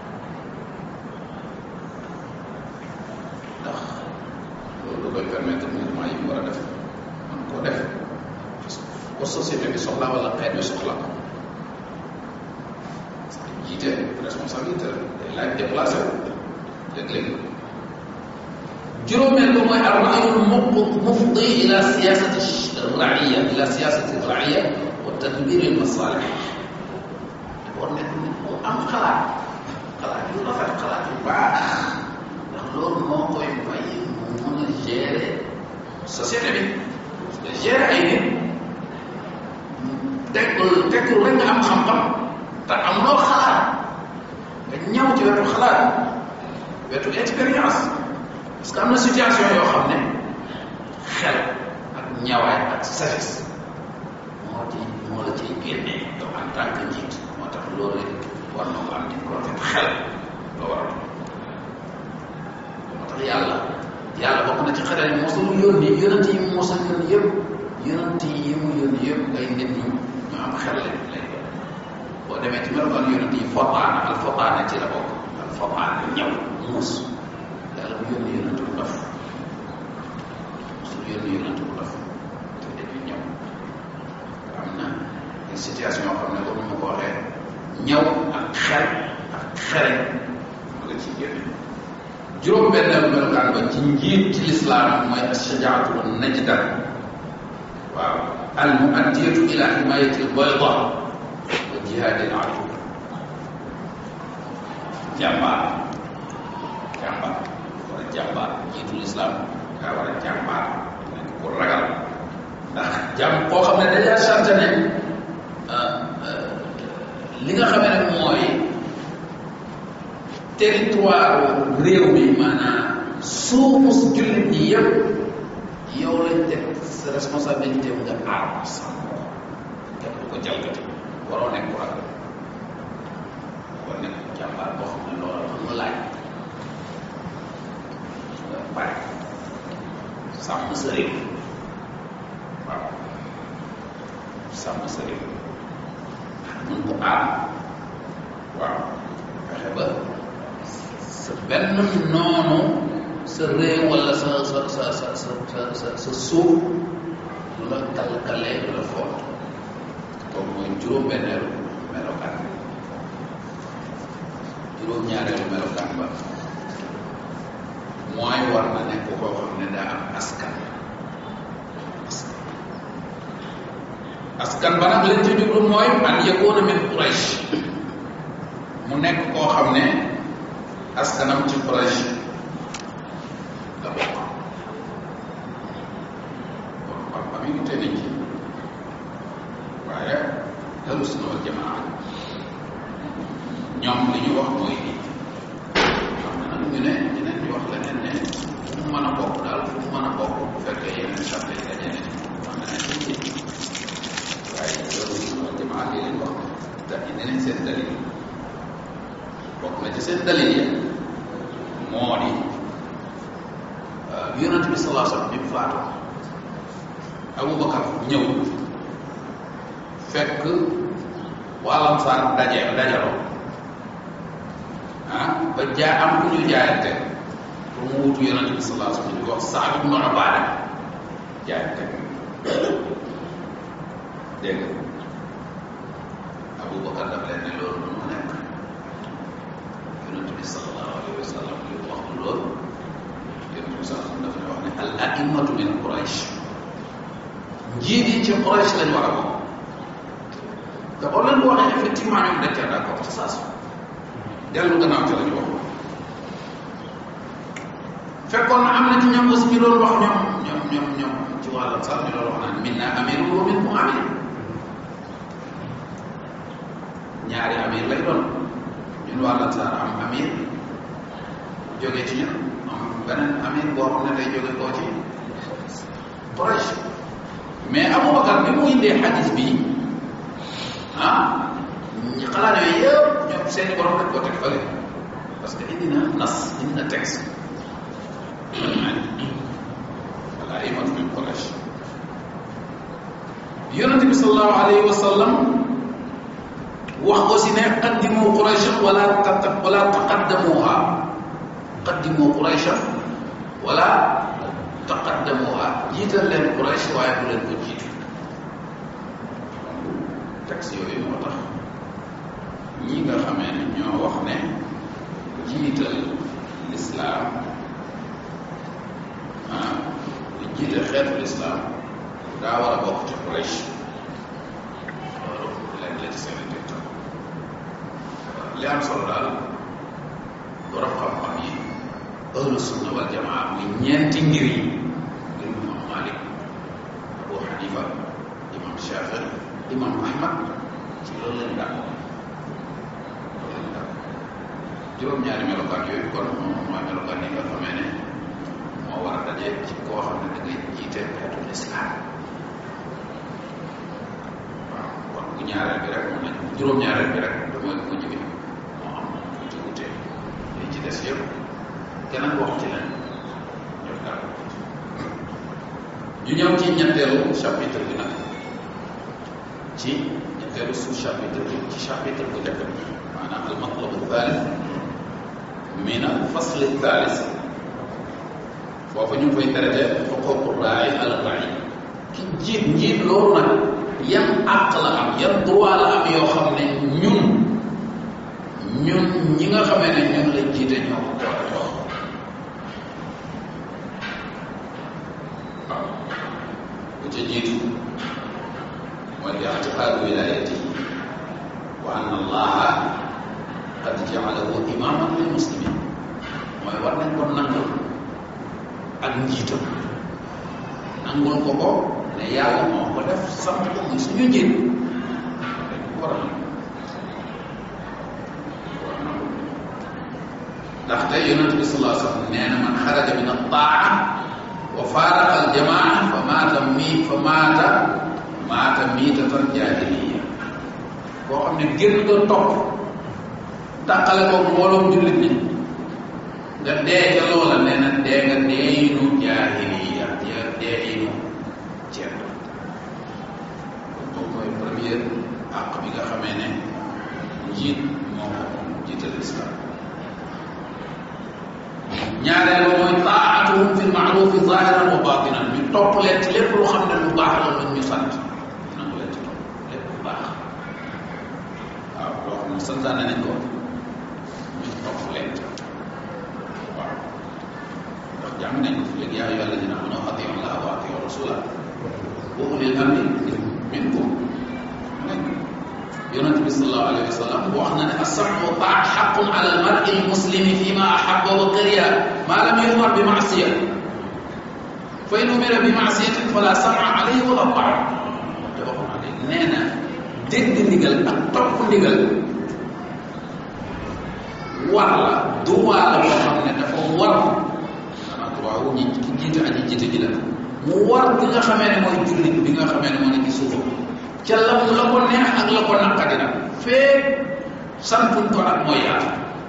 [SPEAKER 3] ndax loolu koy permettre mouvement yi mu war a def man koo def ko société bi soxla wala xeet bi soxla ko jiite responsabilité la day laaj déplacé wu léeg-léeg juróomeel ba mooy arraayul mufdi ila siyasati raiya ila siyasati raiya wa tadbiri al masalih war nekk nit ku am xalaat xalaat yu rafet xalaat yu baax ndax loolu moo koy may mu mën a gérer société bi parce que gérer ay nit tekkul tekkul rek nga am xam-xam te amuloo xalaat nga ñëw ci wetu xalaat wetu expérience parce que am na situation yoo xam ne xel ak ñawaay ak sagesse moo ci moo la ciy génnee yow en tant que njiit moo tax loolu it war na ko am di ko xel la war a moo tax yàlla yàlla bokk na ci xare yi mosul yónni yonent yi mu mosul yónni yëpp yonent yi mu yónni yëpp ay nit ñu ñu am xel lañ lay doon boo demee ci melokaan yonent yi fotaana al fotaana ci la bokk al fotaana ñëw muus yàlla mu yónni yonent bu dof mosul yónni yonent bu dof te dañuy ñëw am na ay situation yoo xam ne comme ma ko waxee ñëw ak xel ak xere ma nga ciy génn juróom benneelu melokaan ba ci njiit ci lislaam mooy ashajaatu wa najdan waaw al muaddiyatu ila himayati albayda wa jihaadi al adu jàmbaar jàmbaar war a jàmbaar njiitu lislaam daa war a jàmbaar nekk ku ragal ndax jàmm koo xam ne dañaa sant ne li nga xamee nag mooy territoire réew mi maanaam suufus jullit ñi yëpp yow lañ teg sa responsabilité wu nga aar ko sàmm ko kenn du ko jalgati waroo nekk ku ragal war nekk jàmbaar boo xam ne loolu la mu laaj nga pare sàmm sa réew waaw sàmm sa réew mun ko aar waaw fexe ba sa benn noonu sa réew wala sa sa sa sa sa sa sa sa suuf lu la kalkalee lu la foot kooku mooy juróom-benneelu melokaan juróom-ñaareelu melokaan ba mooy war na nekk koo xam ne daa am askan askan askan ba nag lañ ci jublu mooy an yakuna min Quraysh mu nekk koo xam ne askanam ci Quraysh la bokk kon papa mi ngi tënk ci waaye ahlu sunna wal jamaa ñoom li ñu wax mooy lii xam na nag ñu ne ñeneen ñu wax leneen ne fu mu mën a bokk daal fu mu mën a bokk bu fekkee yeneen sarte yi daje ne man na nekk ci waaye ahlu sunna wal jamaa li leen wax te indi nañ seen dalil bokk na ci seen dalil yi moo di yonent bi salaa sallam bi mu faatu Abubakar ñëw fekk waa Ansaar daje dajaloo ah ba jaa am ku ñu jaayante pour mu wutu yonent bi salaa sallam di wax Saad ibnu Ubaada jaayante dégg nga Abubakar daf leen ne loolu du mu nekk yonent bi sallallahu alayhi wa sallam li wax loolu yonent bi sallallahu dafa ne wax ne al a'immatu min Quraysh njiit yi ci Quraysh lañ war a bokk te boo leen waxee effectivement ñoom dañ cee d'accord ci saa su dellu gannaaw ci la ñu wax fekkoon na am na ci ñoom aussi ñu doon wax ñoom ñoom ñoom ñoom ci wàllam sax ñu doon wax naan minna amirun wa minkum amir ñaari amir lay doon ñun waa Ansaar am amir jóge ci ñun am beneen amir boo xam ne day jóge koo ci Quraysh mais Aboubacar bi mu indee xadis bi ah ñi xalaat yooyu yëpp ñoom seeni borom dañ koo teg fële parce que indi na nas indi na texte wala imatu min Quraysh yonente bi sallallahu alayhi wa sallam wax aussi ne qaddimu qurayshan wala tata wala taqaddamuha qaddimu qurayshan wala taqaddamuha jiital leen quraysh waaye bu leen ko jiitu texte yooyu moo tax ñi nga xamee ne ñoo wax ne jiital lislaam ah di jiital xeetu lislaam daa war a bokk ci quraysh loolu leen la ci seen li am solo daal borom xam-xam yi ahlu sunna wal jamaa muy ñeenti ngir yi ngir imam Malik Abu Hanifa imam Shafi imam Ahmad ci loolu lañu d'accord loolu lañu d'accord juróom-ñaari melokaan yooyu kon moom mooy melokaan yi nga xamee ne moo war a daje ci koo xam ne da ngay jiite xeetu lislaam waaw kon bu ñaareel bi rek moom nañ juróom-ñaareel bi rek da mooy mujj bi moo am tuuti wute li ci des yëpp keneen wax ci leen ñoom daal ñu ñëw ci ñetteelu chapitre bi nag ci ñetteelu sous chapitre bi ci chapitre bu njëkk bi maanaam al matlabu thalith min al fasl thalith foofu ñu ngi koy traité xuququ raay al raay ki jiit njiit loolu nag yan àq la am yan droit la am yoo xam ne ñun ñun ñi nga xamee ne ñun la jiite ñoo ko war a jox waaw bu ca jiitu mooy i'tiqaadu wilayati wa anna allaha qad ja'alahu imaman lil muslimin mooy war nañ ko nangul ak njiitam nangul ko ko ne yàlla moo ko def sant ko muy suñu njiit dañ ko war a nangu war a nangu ndaxte yonent bi sallallahu alayhi wa sallam nee na man xaraja min at-taa wa faaraqa al-jamaa fa maata mi fa maata maata miitatan jaahiliya koo xam ne génn nga topp tàqale ko mbooloom jullit ñi nga dee ca loola nee na dee nga deeyinu jaahiliya ya deeyinu ceeb kon moom mooy première àq bi nga xamee ne njiit moo ko moom jiital islam ñaareel ba mooy taatuhum fi lmaarufi zahiran wa batinan ñu topp leen ci lépp lu xam ne lu baax la lu ñu sant nangu leen ci topp lépp lu baax waaw loo xam ne santaane nañ ko ñu topp leen waaw ndax jàng nañ ko fi léegi yaa ayyuha alladina amanu atiu allaha wa atiu rasula wa ulil amri minkum yonent bi sallallahu alayhi wa sallam wax na ne as-sam'u wa ta'a haqqun ala al-mar'i al-muslimi fima ahabba wa kariha ma lam yu'mar bi ma'siya fa in umira bi ma'siyatin fala sam'a alayhi wala ta'a te waxoon na léegi nee na dégg ndigal ak topp ndigal war la droit la boo xam ne dafa war xanaa droit wu ñi ki jiite aji jiite ji la mu war ki nga xamee ne mooy jullit bi nga xamee ne moo nekk ci suufam ca la mu la ko neex ak la ko naqadi nag fee santuñ ko ak mooy yàlla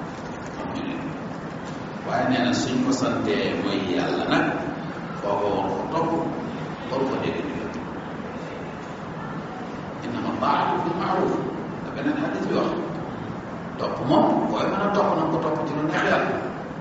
[SPEAKER 3] waaye nee na suñ ko santee mooy yàlla nag foo ko war ko topp waru ko dégg ndigal innama taatu bil maaruf da beneen xadis bi wax topp moom booy mën a topp na ko topp ci lu neex yàlla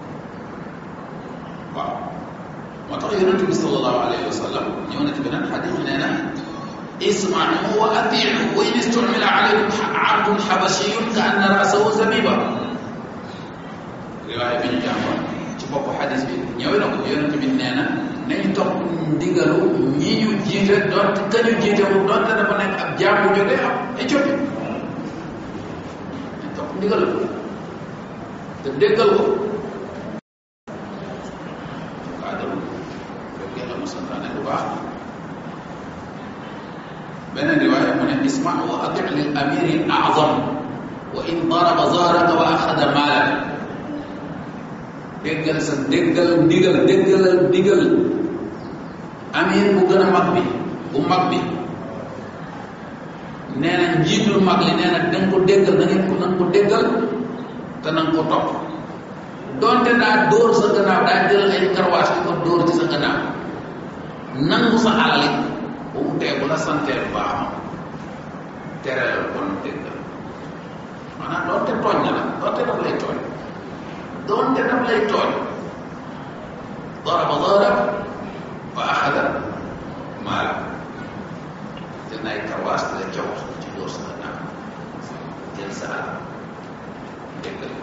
[SPEAKER 3] waaw moo tax yonente bi sallallahu alayhi wa sallam ñëw na ci beneen xadis nee na اسمعوا واطيعوا وان استعمل عليكم عبد حبشي كان راسه زبيبا riwaaya bi ñu jàngoon ci bopp xadis bi ñëw na ko yonente bi nee na nañ topp ndigalu ñi ñu jiite doonte ka ñu jiite wu doonte dafa nekk ab jaam bu jógee ab Éthiopie nañ topp ndigalu te déggal ko kaadaru fekkee la mu santaane bu baax beneen riwaaya mu ne isma wa ati lil amiri al azam wa in daraba zahraka wa axada maalak déggal sa déggal ndigal déggalal ndigal amir bu gën a mag bi bu mag bi nee na njiitul mag li nee na da nga ko déggal da ngeen ko na nga ko déggal te na nga ko topp donte daa dóor sa gannaaw daa jël ay karwaas di ko dóor ci sa gannaaw nangu sa alal it bu mu tee bu la santee bu baax ma tere la kon déggal maanaam doonte tooñ na la doonte daf lay tooñ doonte daf lay tooñ daraba darab fa axada maala jël na ay karwaas di la caw ci dóor sa gannaaw jël sa alal déggal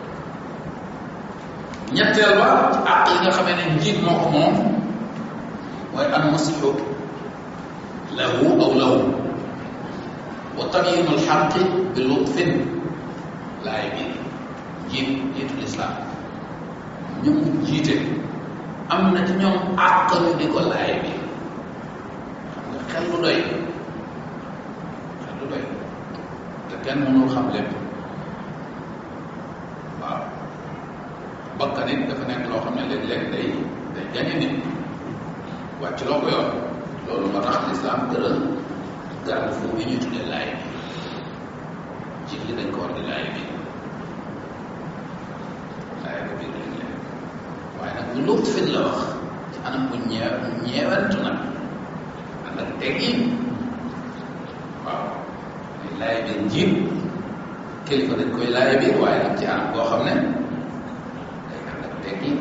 [SPEAKER 3] ñetteel ba ci àq yi nga xamee ne njiit moo ko moom mooy an nasihu lahu aw lahu wa tabyinu alxaqi bi lutfin laay biir njiit njiitu lislaam ñu mu jiite am na ci ñoom àq ñu di ko laay biir xam nga xel lu doy xel lu doy te kenn mënul xam lépp waaw bakkan it dafa nekk loo xam ne léeg-léeg day day gañe nit wàcc loo ko yoon loolu moo tax lislaam tëral garab fu bi ñuy tuddee laay bi jiit li dañ ko war di laay bi laay bi biir léeg-léeg waaye nag bu luut fin la wax ci anam bu ñee ñeewantu nag ànd ak teggin waaw muy laay biir njiit kilifa dañ koy laay biir waaye nag ci anam koo xam ne day ànd ak teggin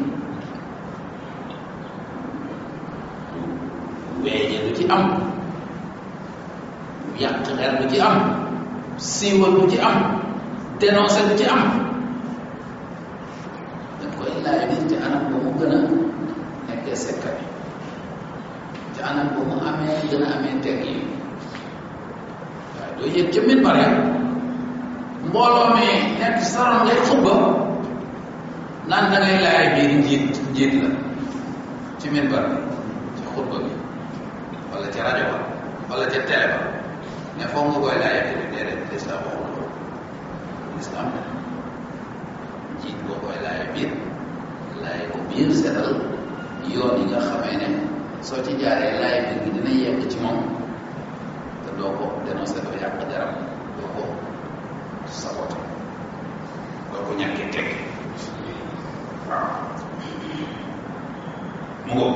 [SPEAKER 3] weeje du ci am yàq xel du ci am siiwal du ci am dénoncé du ci am dañ koy laay biir ci anam ba mu gën a nekkee secret ci anam ba mu amee gën a amee teggin waaye doo yëg ca min bare mbooloo mi nekk saroon ngay xubba naan da ngay laay biir njiit njiit la ci min bare ci xutba bi wala ca rajo ba wala ca télé ba ne foog nga koy laay biir déedéet lislaam waxul loolu lislaam ne njiit boo koy laay biir laay ko biir setal yoon yi nga xamee ne soo ci jaaree laay biir gi dina yegg ci moom te doo ko dénoncé doo yàq deram doo ko saboté doo ko ñàkkee teg waaw mu ngo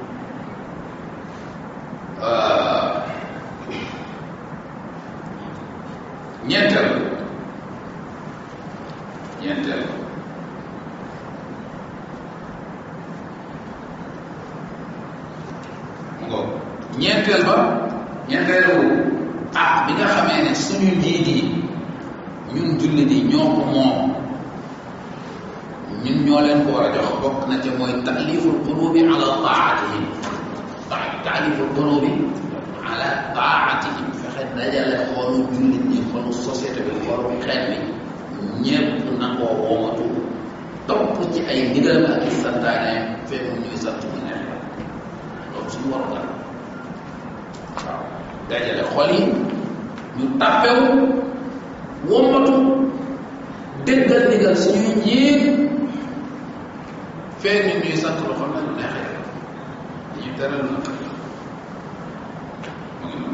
[SPEAKER 3] ñeenteel ñeenteel mu ngo ñeenteel ba ñeenteelu ah bi nga xamee ne suñu njiit yi ñun jullit yi ñoo ko moom ñun ñoo leen ko war a jox bokk na ca mooy taaliful qulubi ala taatihim taaliful qulubi ala taatihim fexe dajale xoolu jullit ñi xoolu société bi xoolu xeet bi ñépp nangoo woomatu topp ci ay ndigal ak i santaane fekk ñuy sant ñu neex la loolu suñu waroon la waaw dajale xol yi ñu tàppewu wommatu déggal ndigal suñuy njiit fee ñu ñuy sant lu xam ne lu neexee dañuy tere lu nag mu ngi noonu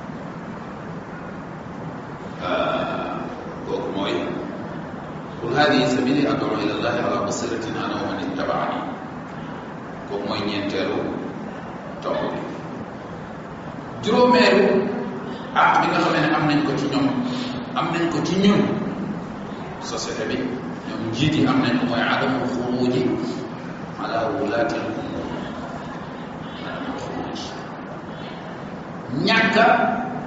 [SPEAKER 3] kooku mooy qul hadihi sabili ad'u ila allahi ala basiratin ana wa man ittabaani kooku mooy ñeenteelu tomb bi juróomeelu ak bi nga xamee ne am nañ ko ci ñoom am nañ ko ci ñun société bi ñoom njiit yi am nañ ko mooy adamul xuruji ala wulaati al umur adamul xuruj ñàkk a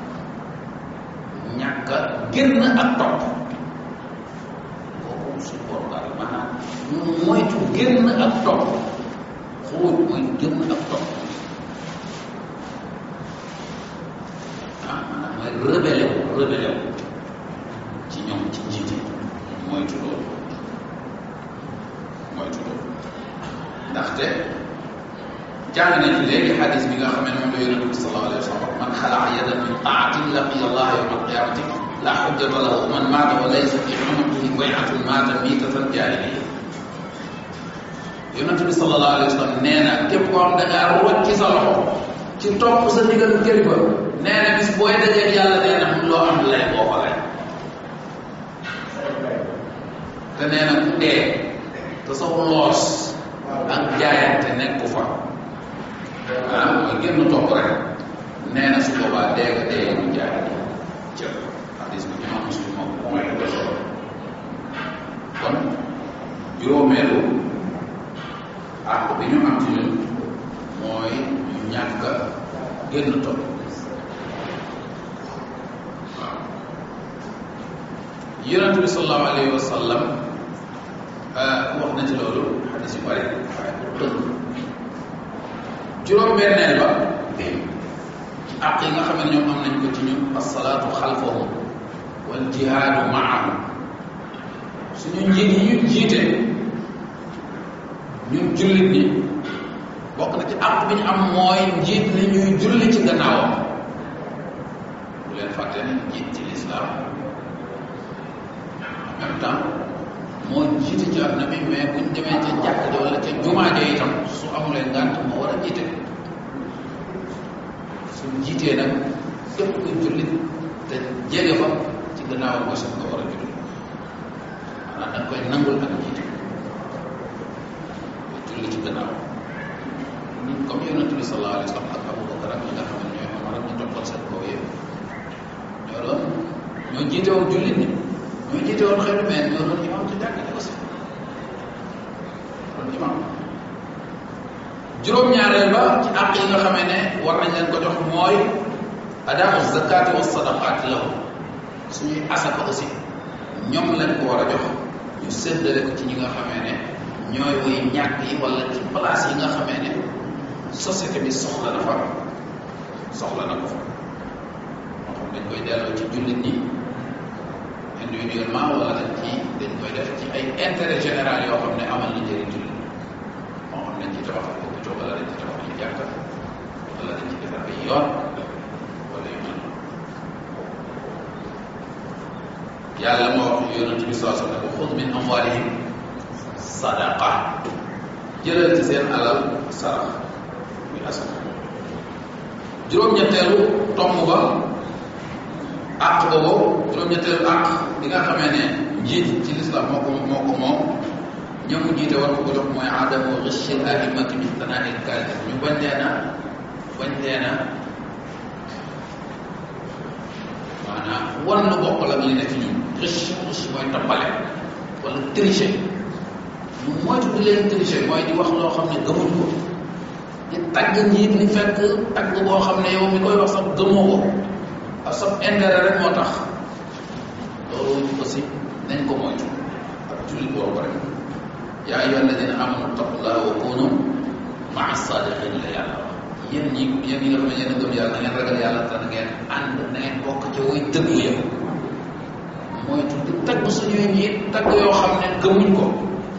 [SPEAKER 3] ñàkk a génn ak topp kooku suñu borom daal maanaam ñu moytu génn ak topp xuruj mooy génn ak topp ah maanaam mooy rebelle wu rebelle wu ci ñoom ci njiit yi moytu loolu moytu loolu ndaxte jàng nañ fi léegi xadis bi nga xam ne moom la yonente bi sallallahu alayhi wa sallam man xalaa yadan min taatin laqiya allah yawma alqiyamati la xujjata lahu man maata wa laysa fi unuqihi bayatun maata miitatan jaahiliya yonente bi sallallahu alayhi wa sallam nee na képp koo xam da ngaa rocc ci sa loxo ci topp sa ndigal kilifa nee na bis booy dajeeg yàlla nee na loo am lay boo ko lay te nee na ku dee te saw loos ak jaayante nekku fa ah mooy génn topp rek nee na su boobaa dee nga dee ñu jaay cër hadis bi imam muslim moom mooy ko solo kon juróomeelu àq bi ñu am ci ñun mooy ñu ñàkk a génn topp waaw yonent bi sallallahu alayhi wa sallam wax na ci loolu xadis yu bari waaye pour tënk juróom-benneel ba àq yi nga xam ne ñoom am nañ ko ci ñun asalaatu xalfahum wal jihaadu maahum suñu njiit yi ñu jiite ñun jullit ñi bokk na ci àq bi ñu am mooy njiit li ñuy julli ci gannaawam bu leen fàtte ne njiit ci lislaam en même temps moo jiite ci àdduna bi mais buñ demee ca jàkk ja wala ca jumaa ja itam su amulee ngànt moo war a jiite suñ jiitee nag képp kuy jullit te jege fa ci gannaawam mooy sax nga war a julli maanaam da nga koy nangul ak jiite julli ci gannaaw comme yonent bi sallallahu alayhi wa sallam ak Abu Bakar ak ñi nga xam ne ñooy ñoo jiite woon jullit ñi ñoo jiite woon xeetu mais ñoo doon imam ci jàkk ji aussi doon imam juróom-ñaareel ba ci àq yi nga xamee ne war nañ leen ko jox mooy adaau zakati wa sadaqat lahu suñuy asaka aussi ñoom lañ ko war a jox ñu séddale ko ci ñi nga xamee ne ñooy woy ñàkk yi wala ci place yi nga xamee ne société bi soxla na fa soxla na ko fa moo xam dañ koy delloo ci jullit ñi individuellement wala dañ ci dañ koy def ci ay intérêt général yoo xam ne amal na njëriñ jullit moo xam dañ ci tabax ay hôpital wala dañ ci tabax ay jàkka wala dañ ci defar ay yoon wala yu mel noonu yàlla moo wax yonent bi saa ne ko xud min amwalihim sadaqa jëlal ci seen alal sarax muy asaka juróom-ñetteelu tomb ba àq boobu juróom-ñetteelu àq bi nga xamee ne njiit ci lislam moo ko moo ko moom ñamu jiite war ko ko jox mooy adamu ghishil a'immati bi tanaa'il kaalis ñu bañ leen a bañ leen a maanaam wan lu bokk la li ne ci ñun riche riche mooy tappale wala tricher ñu moytu di leen tricher mooy di wax loo xam ne gëmuñ ko di tagg njiit li fekk tagg boo xam ne yow mi koy wax sax gëmoo ko ak sa intérêt rek moo tax loolu aussi nañ ko moytu ak jullit boobu rek yaa ayyuha alladina amanu taqullaha wa kunu maa sadiqin la yàlla wax yéen ñi yéen ñi nga xam ne yéen a gëm yàlla na ngeen ragal yàlla te na ngeen ànd na ngeen bokk ca way dëgg ya moytu di tagg suñuy njiit tagg yoo xam ne gëmuñ ko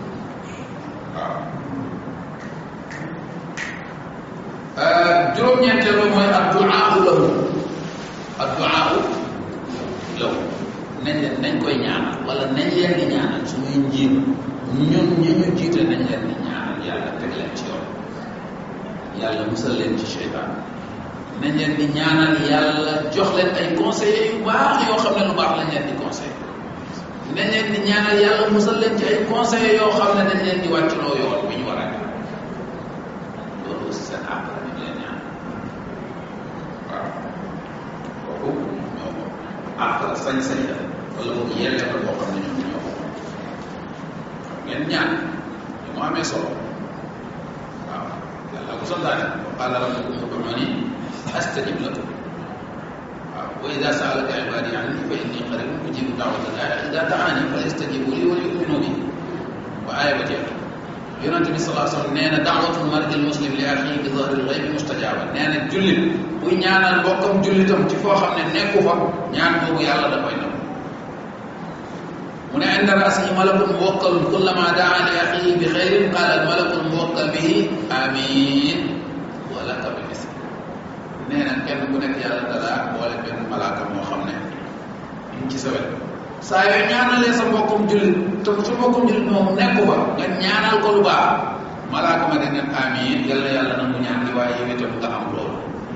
[SPEAKER 3] waaw juróom-ñeenteelu mooy adduaahu lahu adduaahu lahu nañ leen nañ koy ñaanal wala nañ leen di ñaanal suñuy njiit ñun ñi ñu jiite nañ leen di ñaanal yàlla teg leen ci yoon yàlla musal leen ci seytaan nañ leen di ñaanal yàlla jox leen ay conseillers yu baax yoo xam ne lu baax lañ leen di conseil nañ leen di ñaanal yàlla musal leen ci ay conseillers yoo xam ne dañ leen di wàccloo yoon bi ñu war a def loolu aussi seen àq la ñu leen ñaan waaw kooku ñoo ko àq la sañ-sañ la wala boog yelle la boo xam ne ñoom ñoo ko ngeen ñaan ñu mu amee solo waaw yàlla ko santaane wa qaala rabbukum ud'uuni astajib lakum waaw wa ida saalaka ibadi anni fa inni qaribun ujibu da'wata da'i ida da'ani fa yastajibu li wa yu'minu bi ba aaya ba jeex yonent bi salaa sallam nee na da'watul mar'il muslim li axihi bi zahril ghaybi mustajaaba nee na jullit buy ñaanal mbokkam jullitam ci foo xam ne nekku fa ñaan boobu yàlla da koy nangu mu ne inda rasihi malakun muwakkalun kullama daa li axihi bi xayrin qaala al malakul muwakkal bihi amin wa laka bi misli nee na kenn ku nekk yàlla dara boole benn malaaka moo xam ne ñu ci sa wet saa yoo ñaanalee sa mbokkum jullit te sa mbokkum jullit moom nekku fa nga ñaanal ko lu baax malaaka ma dañ ne amin yàlla yàlla nangu ñaan gi waaye yow itam nga am loolu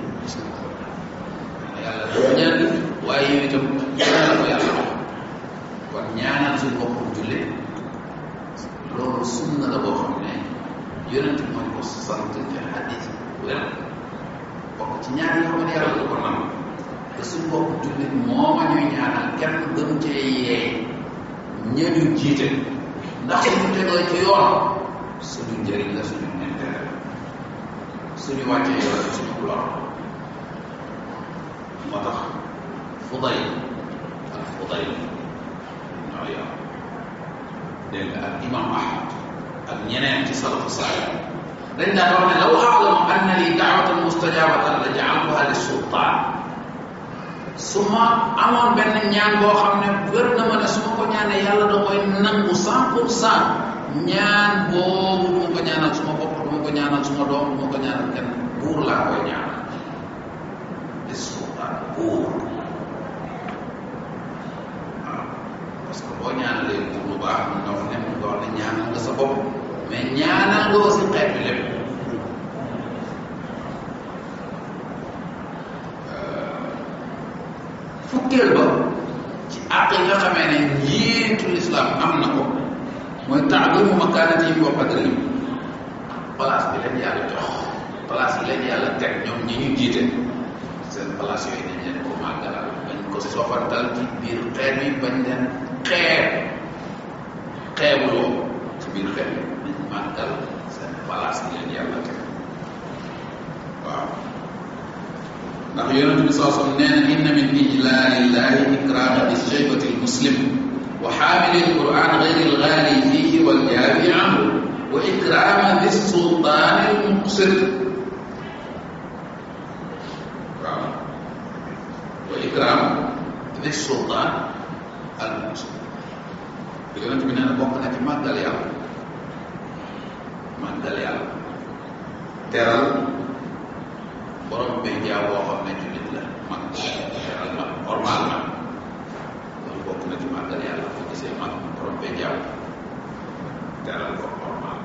[SPEAKER 3] yàlla nangu ñaan gi waaye yow itam yàlla la ko yàlla wax kon ñaanal suñ mbokkum jullit loolu sunna la boo xam ne yonent bi mooy ko sant ci xadis wér bokk ci ñaan yoo xam ne yàlla du ko nangu te suñ mbokk jullit mooma ñuy ñaanal kenn gën cee yee ñañu jiite ndax suñu tegoo ci yoon suñu njëriñ la suñu intérêt suñu wàccee yoon suñu lor moo tax fuday ak fuday ñoo yor dégg nga ak imam ahmad ak ñeneen ci salafu saalih dañ daan wax ne law aalamu anna li daawatan mustajabatan la jaaltuha li sultaan su ma amoon benn ñaan boo xam ne wér na ma ne su ma ko ñaanee yàlla da koy nangu cent pour cent ñaan boobu du ma ko ñaanal suma bopp du ma ko ñaanal suma doom du ma ko ñaanal kenn buur laa koy ñaanal li sultaan buur waaw parce que boo ñaanalee buur lu baax mën nga wax ne mën nga wax ne ñaanal nga sa bopp mais ñaanal nga aussi xeet bi lépp fukkeel ba ci àq yi nga xamee ne njiitu lislaam am na ko mooy taalimu makaanatihim wa qadrihim place bi leen yàlla jox place bi leen yàlla teg ñoom ñi ñu jiite seen place yooyu dañ leen ko màggalal bañ ko ko sofantal ci biir xeet bi bañ leen xeeb xeebuloo ci biir xeet bi nañ màggal seen place yi leen yàlla teg waaw ndax yonente bi saa sallam nee na inna min ijlaalillahi ikrama bi shaybati almuslim wa xaamili alquran gayri algaali fihi waljaabi anhu wa ikrama di sultaani almuqsir waaw wa ikram di sultaan almuqsir yonente bi nee na bokk na ci màggal yàlla màggal yàlla teral borom bay jaaw boo xam ne jullit la mag teral mag normal mag loolu bokk na ci màggal yàlla boo gisee mag borom bay jaaw teral ko normal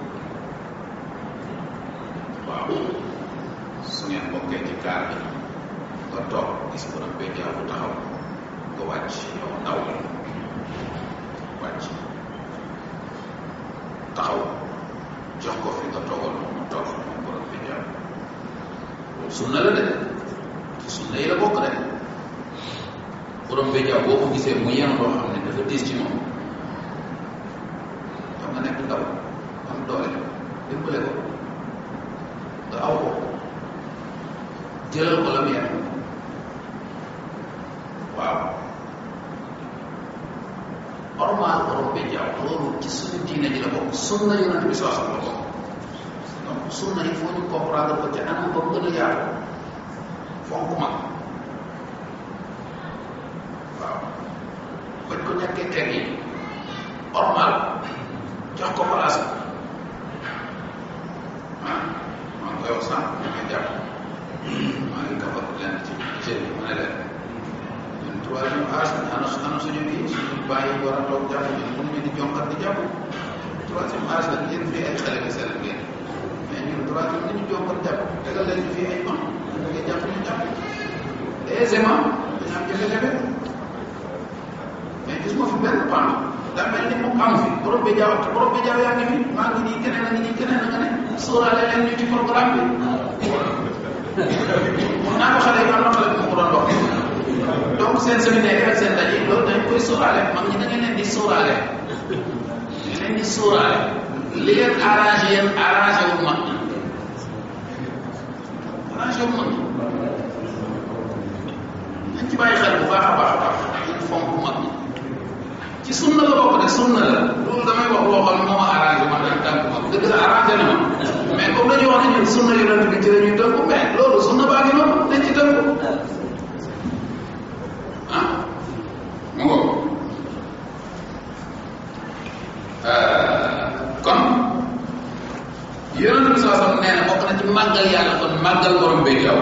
[SPEAKER 3] waaw su ngeen bokkee ci kaar bi nga toog gis borom bay jaaw bu taxaw nga wàcc yow ndaw la wàcc taxaw jox ko fi nga toogal mu toog moom borom bay jaaw loolu sunna la de ci sunna yi la bokk de borom bay jaaw boo ko gisee mu yenu loo xam ne dafa diis ci moom xam nga nekk ndaw am doole dimbale ko nga aw ko jëlal ko la mu yenu waaw normal borom bay jaaw loolu ci suñu diine ji la bokk sunna yonent bi soo xam la bokk donc sunna il faut ñu comprendre ko ci anam ba mu gën a yaatu fonk mag waaw bañ ko ñàkkee teg yi normal jox ko place ah maa ngi koy wax sànq ñu koy jàpp maa ngi kafa leen ci jël ma ne leen ñun troisième âge ana ana suñu kii suñu bàyyi war a toog jàpp ñun mënuñu di jonkat di jàpp troisième âge la yéen fii ay xale nga sell ngeen mais ñun troisième ni ñu jonkat jàpp tegal leen ñu fii ay pan da ngay jàpp ñu jàpp aisément dañu am jafe-jafe mais gis ma fi benn pan daa mel ni moom amu fi borom bi jaaw te borom bi jaaw yaa ngi fi maa ngi nii keneen a ngi nii keneen a nga ne sóoraale leen ñu ci programme bi mun naa ko xale yi am na xale bu ma ko doon wax donc seen séminaire ak seen daje loolu dañ koy sóoraale mag ñi da ngeen leen di sóoraale da ngeen leen di sóoraale li leen arrangé yéen arrangé wu mag ñi arrangé wu mag ñi nañ ci bàyyi xel bu baax a baax a baax ñu fonk mag ñi ci sunna la bokk de sunna la loolu damay wax loo xam ne moo ma arrangé man en tant que mag dëgg la arrangé na ma mais comme dañuy wax ne ñun sunna yonent bi ci la ñuy tënku mais loolu sunna baa ngi noonu dañ ci tënku ah mu ngo kon yonent bi saa sam nee na bokk na ci màggal yàlla kon màggal borom bay jaww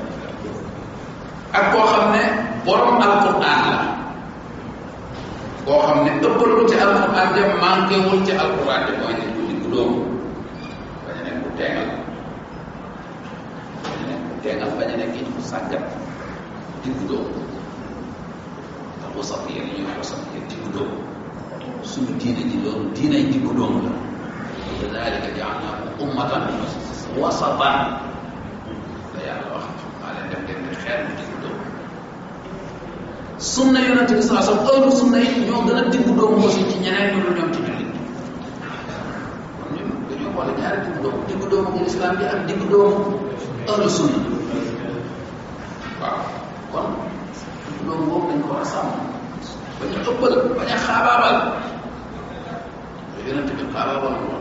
[SPEAKER 3] ak koo xam ne borom alquran la koo xam ne ëppal ko ci alquran ja manqué wul ci alquran ja mooy nit ku diggu doomu bañ a nekk ku teengal bañ a nekk ku teengal bañ a nekk it ku sàggat diggu doomu ndax wasat yéen ñuy wax wasat yéen diggu doomu suñu diine ji loolu diinay diggu doomu la kadalika jaalnaakum ummatan wasatan la yàlla wax maa leen def ngeen di xeer bu diggu doomu sunna yonente bi saa sam ëllu sunna yi ñoo gën a diggu doomu aussi ci ñeneen ñu dul ñoom ci jullit kon ñun dañoo boole ñaari diggu doomu diggu doomu bu islam bi ak diggu doomu ëllu sunna waaw kon diggu doomu boobu dañ ko war a sàmm bañ a ëppal bañ a xaabaabal yonente bi xaabaabal woon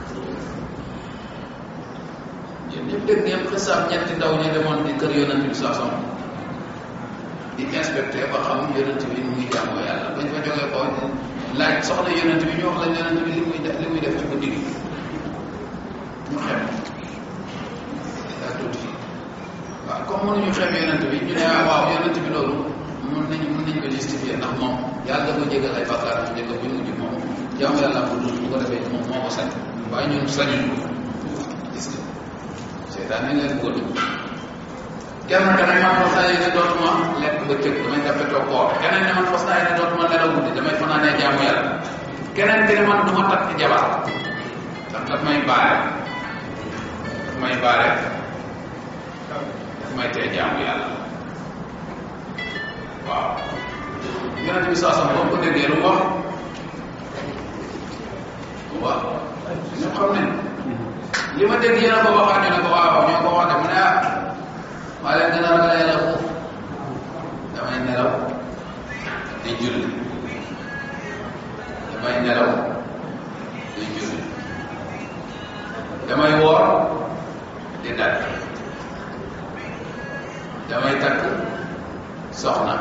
[SPEAKER 3] yéen ñëpp dégg ngeen xisaab ñetti ndaw ñi demoon di kër yonente bi saa sam di inspecté ba xam yonent bi nu muy jaamoo yàlla bañ fa jógee ko laaj soxla yonent bi ñu wax la yonent bi li muy def li muy def ci guddi gi ñu xem daa tuuti waaw comme mënuñu xem yonent bi ñu ne ah waaw yonent bi loolu mën nañu mën nañu ko justifier ndax moom yàlla da ko jégal ay bakkaar bu njëkk bu mujj moom jaamu yàlla bu dul bu ko defee moom moo ko sañ waaye ñun sañuñ ko gis nga seetaan nañ leen bëgg kenn ka ne man fas naa yéene dootuma lekk bëccëg damay jàppe toog koor keneen ne man fas naa yéene dootuma nelaw guddi damay fanaanee jaamu yàlla keneen ki ne man du ma takk jabar ndax daf may baare daf may baare daf may tee jaamu yàlla waaw yonent bi saa sama boo ko déggee lu mu wax waaw ñëpp xam nañ li ma dégg yéen a ko waxaat ñu ne ko waaw ñoo ko wax de mu ne ah maa leen gën a ragal yàlla foofu damay nelaw di julli damay nelaw di julli damay woor di dagg damay takk soxna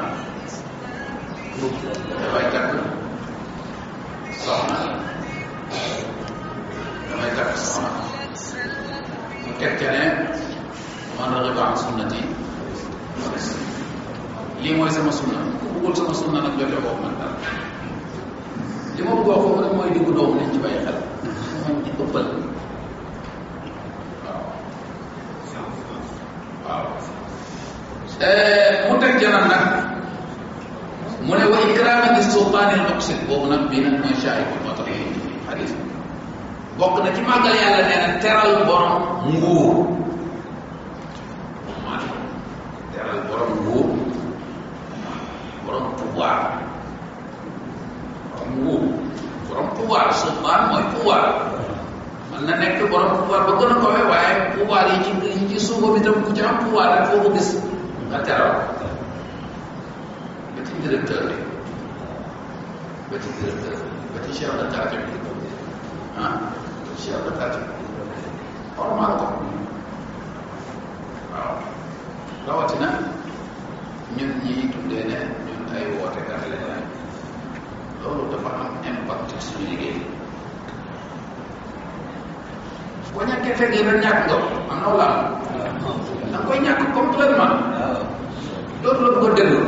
[SPEAKER 3] damay takk soxna damay takk soxna mu teg ca ne man raxiba an sunnati lii mooy sama sunna ku bëggul sama sunna nag jote boobu man dara li ma bëgg wax foofu rek mooy diggu doomu nañ ci bàyyi xel moom ci ëppal waaw waaw mu teg janam nag mu ne wa ikraama di sultaanil muqsit boobu nag bii nag mooy shaahidul moo tax xadis bokk na ci màggal yàlla nee na teral borom nguur man teral borom nguur borom pouvoir borom nguur borom pouvoir sultaan mooy pouvoir man na nekk borom pouvoir ba gën a kawe waaye pouvoir yi ci yi ci suufa bi tam ku ci am pouvoir rek foo ko gis nga teral ba ci directeur bi ba ci directeur ba ci chef de quartier bi ah chef de quartier normal ko waaw rawatina ñun ñi tuddee ne ñun ay wootekat lañ loolu dafa am impact ci suñu liggéey boo ñàkkee fekk yi rek ñàkk nga am na wala da nga koy ñàkk complètement loolu la bëgg a déglu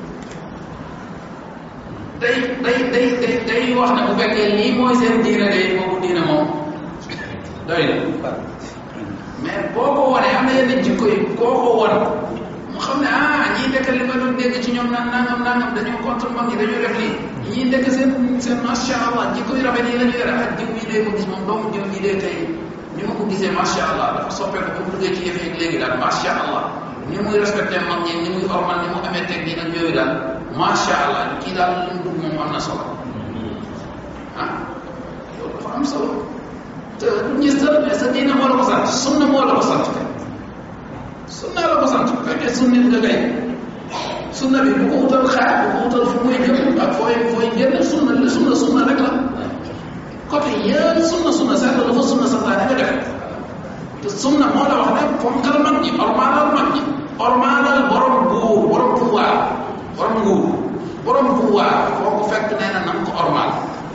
[SPEAKER 3] day day day day day wax ne bu fekkee lii mooy seen diine day boobu diine moom doy na mais boo ko wanee am na yenn jikko yi koo ko wan mu xam ne ah ñii ndekk li ma doon dégg ci ñoom naan nangam nangam dañoo contre mag ñi dañoo def lii ñii ndekk seen seen macha allah jikko yu rafet yi la ñu yore ak jiw yi dee ko gis moom doomu jiw yi dee tey ni ma ko gisee macha allah dafa soppeeku ba mu duggee ci yëf yi léegi daal macha allah ni muy respecté mag ñi ni muy ormal ni mu amee teg gi nag yooyu daal macha allah kii daal li mu dugg moom am na solo ah loolu dafa am solo te du gis dara mais sa diine moo la ko sant sunna moo la ko sant sunna la ko sant bu fekkee sunnit nga kay sunna bi bu ko wutal xaar bu ko wutal fu muy jëm ak fooy fooy génn sunna la sunna sunna rek la côté yëpp sunna sunna seet la dafa sunna santaane nga def te sunna moo la wax ne fonkal mag ñi ormaalal mag ñi ormaalal borom nguur borom pouvoir borom nguur borom pouvoir foo ko fekk nee na nam ko ormaal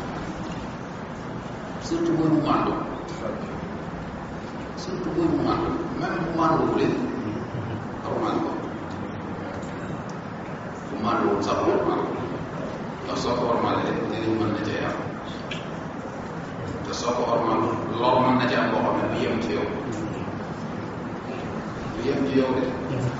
[SPEAKER 3] surtout booy bu màndu surtout booy bu màndu même bu mànduwulee ormaal ko bu mànduwul sax ormaal ko ndax soo ko ormaalee njëriñ mën na cee am te soo ko ormaal lor mën na ci am boo xam ne du yem ci yow du yem ci yow de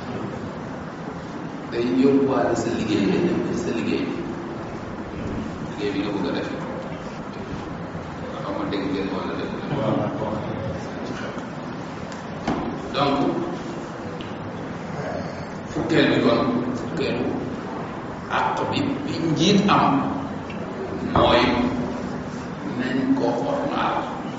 [SPEAKER 3] day yóbbuwaale sa liggéey day dem sa liggéey liggéey bi nga bëgg a def xam nga dégg ngeen wala dégg donc fukkeel bi kon fukkeelu àq bi bi njiit am mooy nañ ko ormaal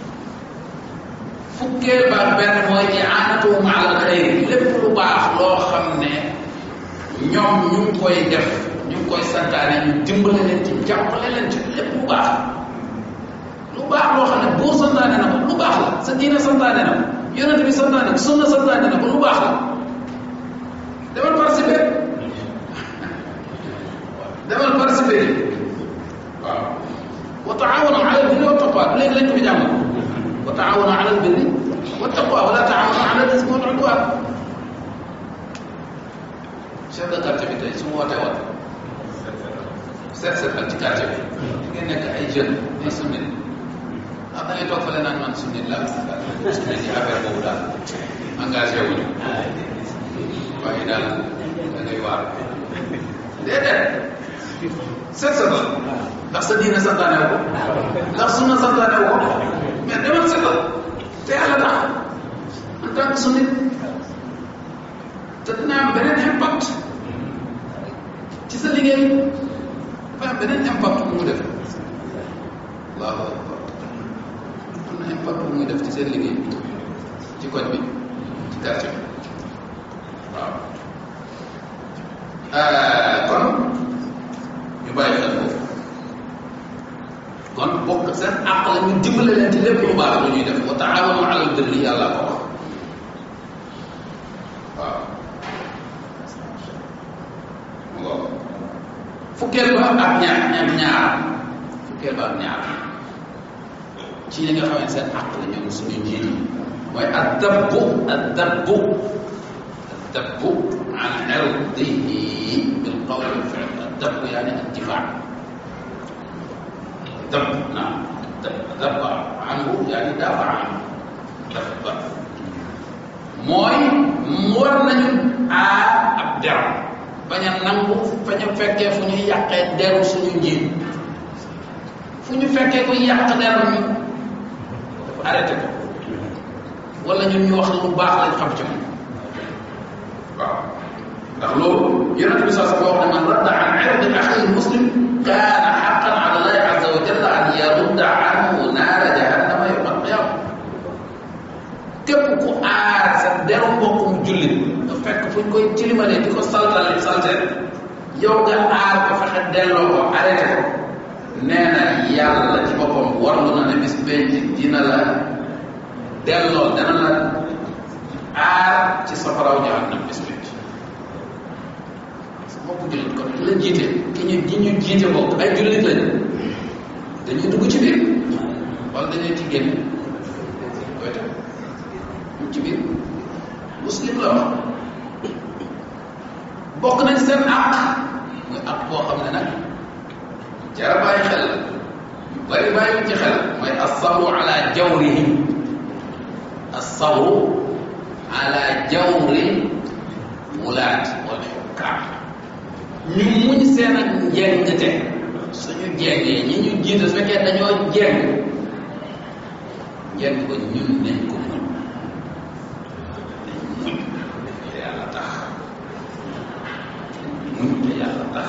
[SPEAKER 3] fukkeel ba benn mooy i'aanatuhum ala alxayri lépp lu baax loo xam ne ñoom ñu ngi koy def ñu ngi koy santaane ñu dimbale leen ci jàppale leen ci lépp lu baax lu baax loo xam ne buur santaane na ko lu baax la sa diine santaane na ko yonent bi santaane ko sunna santaane na ko lu baax la demal participer demal participer yi waaw wa taawanu ala albirri wa taqwa léegi lañ ko fi jàng wa taawanu ala albirri wa taqwa wala taawanu ala al-ismi wal udwan chef de quartier bi tey su ma wootee woon seet seetal ci quartier bi di ngeen nekk ay jeunes ay sunnit ndax da ngay toog fële naan man sunnit la sunnit yi affaire boobu daal engagé wuñu waaye daal da ngay waar déedéet seet seetal ndax sa diine santaane wu ko ndax sunna santaane wu ko mais demal seetal te yàlla tax en tant que sunnit te dina am beneen impact ci sa liggéey dafa am beneen impact bu mu def allahu akbar am na impact bu muy def ci seen liggéey ci koñ bi ci quartier bi waaw kon ñu bàyyi xel foofu kon bokk seen àq la ñu dimbale leen ci lépp lu baax lu ñuy def wa taawanu alal birri yàlla ko wax waaw mu ngoog fukkeel ba ak ñaar ñaar ñaar fukkeel ba ak ñaar ci li nga xam ne seen àq la ñoom suñu njiit yi mooy addabbu addabbu addabbu an irdihi bil qawli wal fi'l addabbu yaani addifaa dab naam dabba anhu yaani dafa anhu dabba mooy war nañu aar ab der bañ a nangu bañ a fekkee fu ñuy yàqee deru suñu njiit fu ñu fekkee kuy yàq deru ñu dafa arrêté ko wala ñun ñu wax lu baax lañ xam ci moom waaw ndax loolu yonente bi saa wax ne man radda an irdi axi muslim kaana xaqan ala allahi azza wa jalla an yarudda anhu naara jahannama yowma alqiyama képp ku aar sa deru mbokkum jullit nga fekk fu ñu koy tilimalee di ko saltale salte yow nga aar ko fexe delloo ko arrêté ko nee na yàlla ci boppam warlu na ne bis benn dina la delloo dana la aar ci safaraw jahannam bis benn mbokku jullit kon ki la jiite ki ñu ki ñu jiite bokk ay jullit lañu dañuy dugg ci biir wala dañuy ci génn koy def ñu ci biir muslim la wax bokk nañ seen àq muy àq boo xam ne nag jara bàyyi xel la yu bari bàyyi ci xel mooy asabru ala jawrihim asabru ala jawri wulaat wal xukkaam ñu muñ seen ak njengte suñu jengee ñi ñu jiite su fekkee dañoo jeng njeng ko ñun nañ ko muñ nañ muñ te yàlla tax muñ te yàlla tax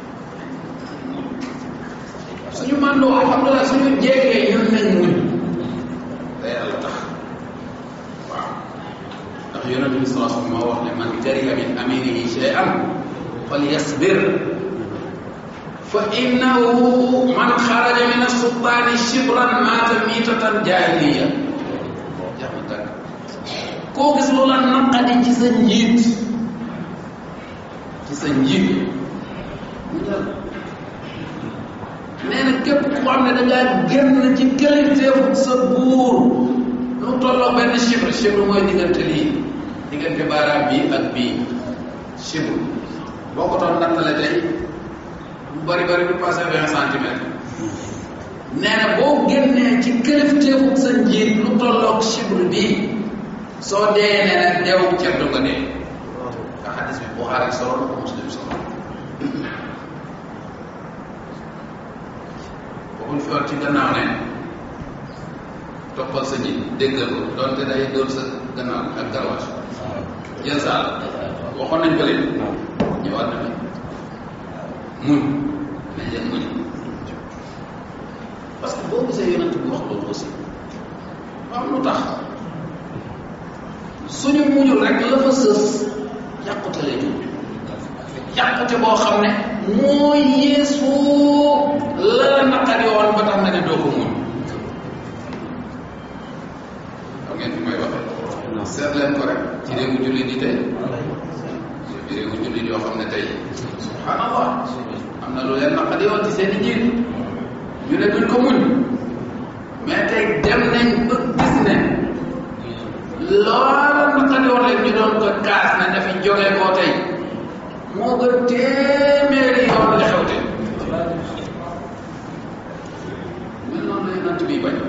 [SPEAKER 3] suñu màndoo alhamdulilah suñu jengee ñun nañ muñ te yàlla tax waaw ndax yonente bi sallallahu alayhi wa sallam moo wax ne man kariha min aminihi shay'an falyasbir fa innahu man xaraja min assultaani shibran maata miitatan jaahiliya jax ma tàgg koo gis lu la naqadi ci sa njiit ci sa njiit mu dal nee na képp ku xam ne da ngaa génn ci kilifteefu sa buur lu tolloo benn chibre chibre mooy diggante lii diggante baaraam bii ak bii chibre boo ko doon nattale tey bu bari bari du passé vingt centimètres nee na boo génnee ci kilifteefu sa njiit lu tolloog chibre bii soo dee nee na deewu ceddo nga dee nga xadis bi Buxaari solo na ko Muslim solo waxuñ fi war ci gannaaw ne toppal sa njiit déggal ko doonte day dóor sa gannaaw ak garwaas jël saal waxoon nañ ko leen ñëwaat na muñ nañ leen muñ parce que boo gisee yonent bi wax loolu aussi am lu tax suñu muñul rek la fa sës yàqute lay jur yàqute boo xam ne moo yeesu la la naqari woon ba tax nga ne doo ko muñ xam ngeen fi may waxee seet leen ko rek ci réewu jullit yi tey ci réewu jullit yoo xam ne tey subhanallah am na lu leen naqari woon ci seen i njiit ñu ne duñ ko muñ mais tey dem nañ ba gis ne loola naqari woon leen ñu doon ko kaas ne dafa jógee koo tey moo gën téeméeri yoon la xew te mel noonu la yonent bi bañ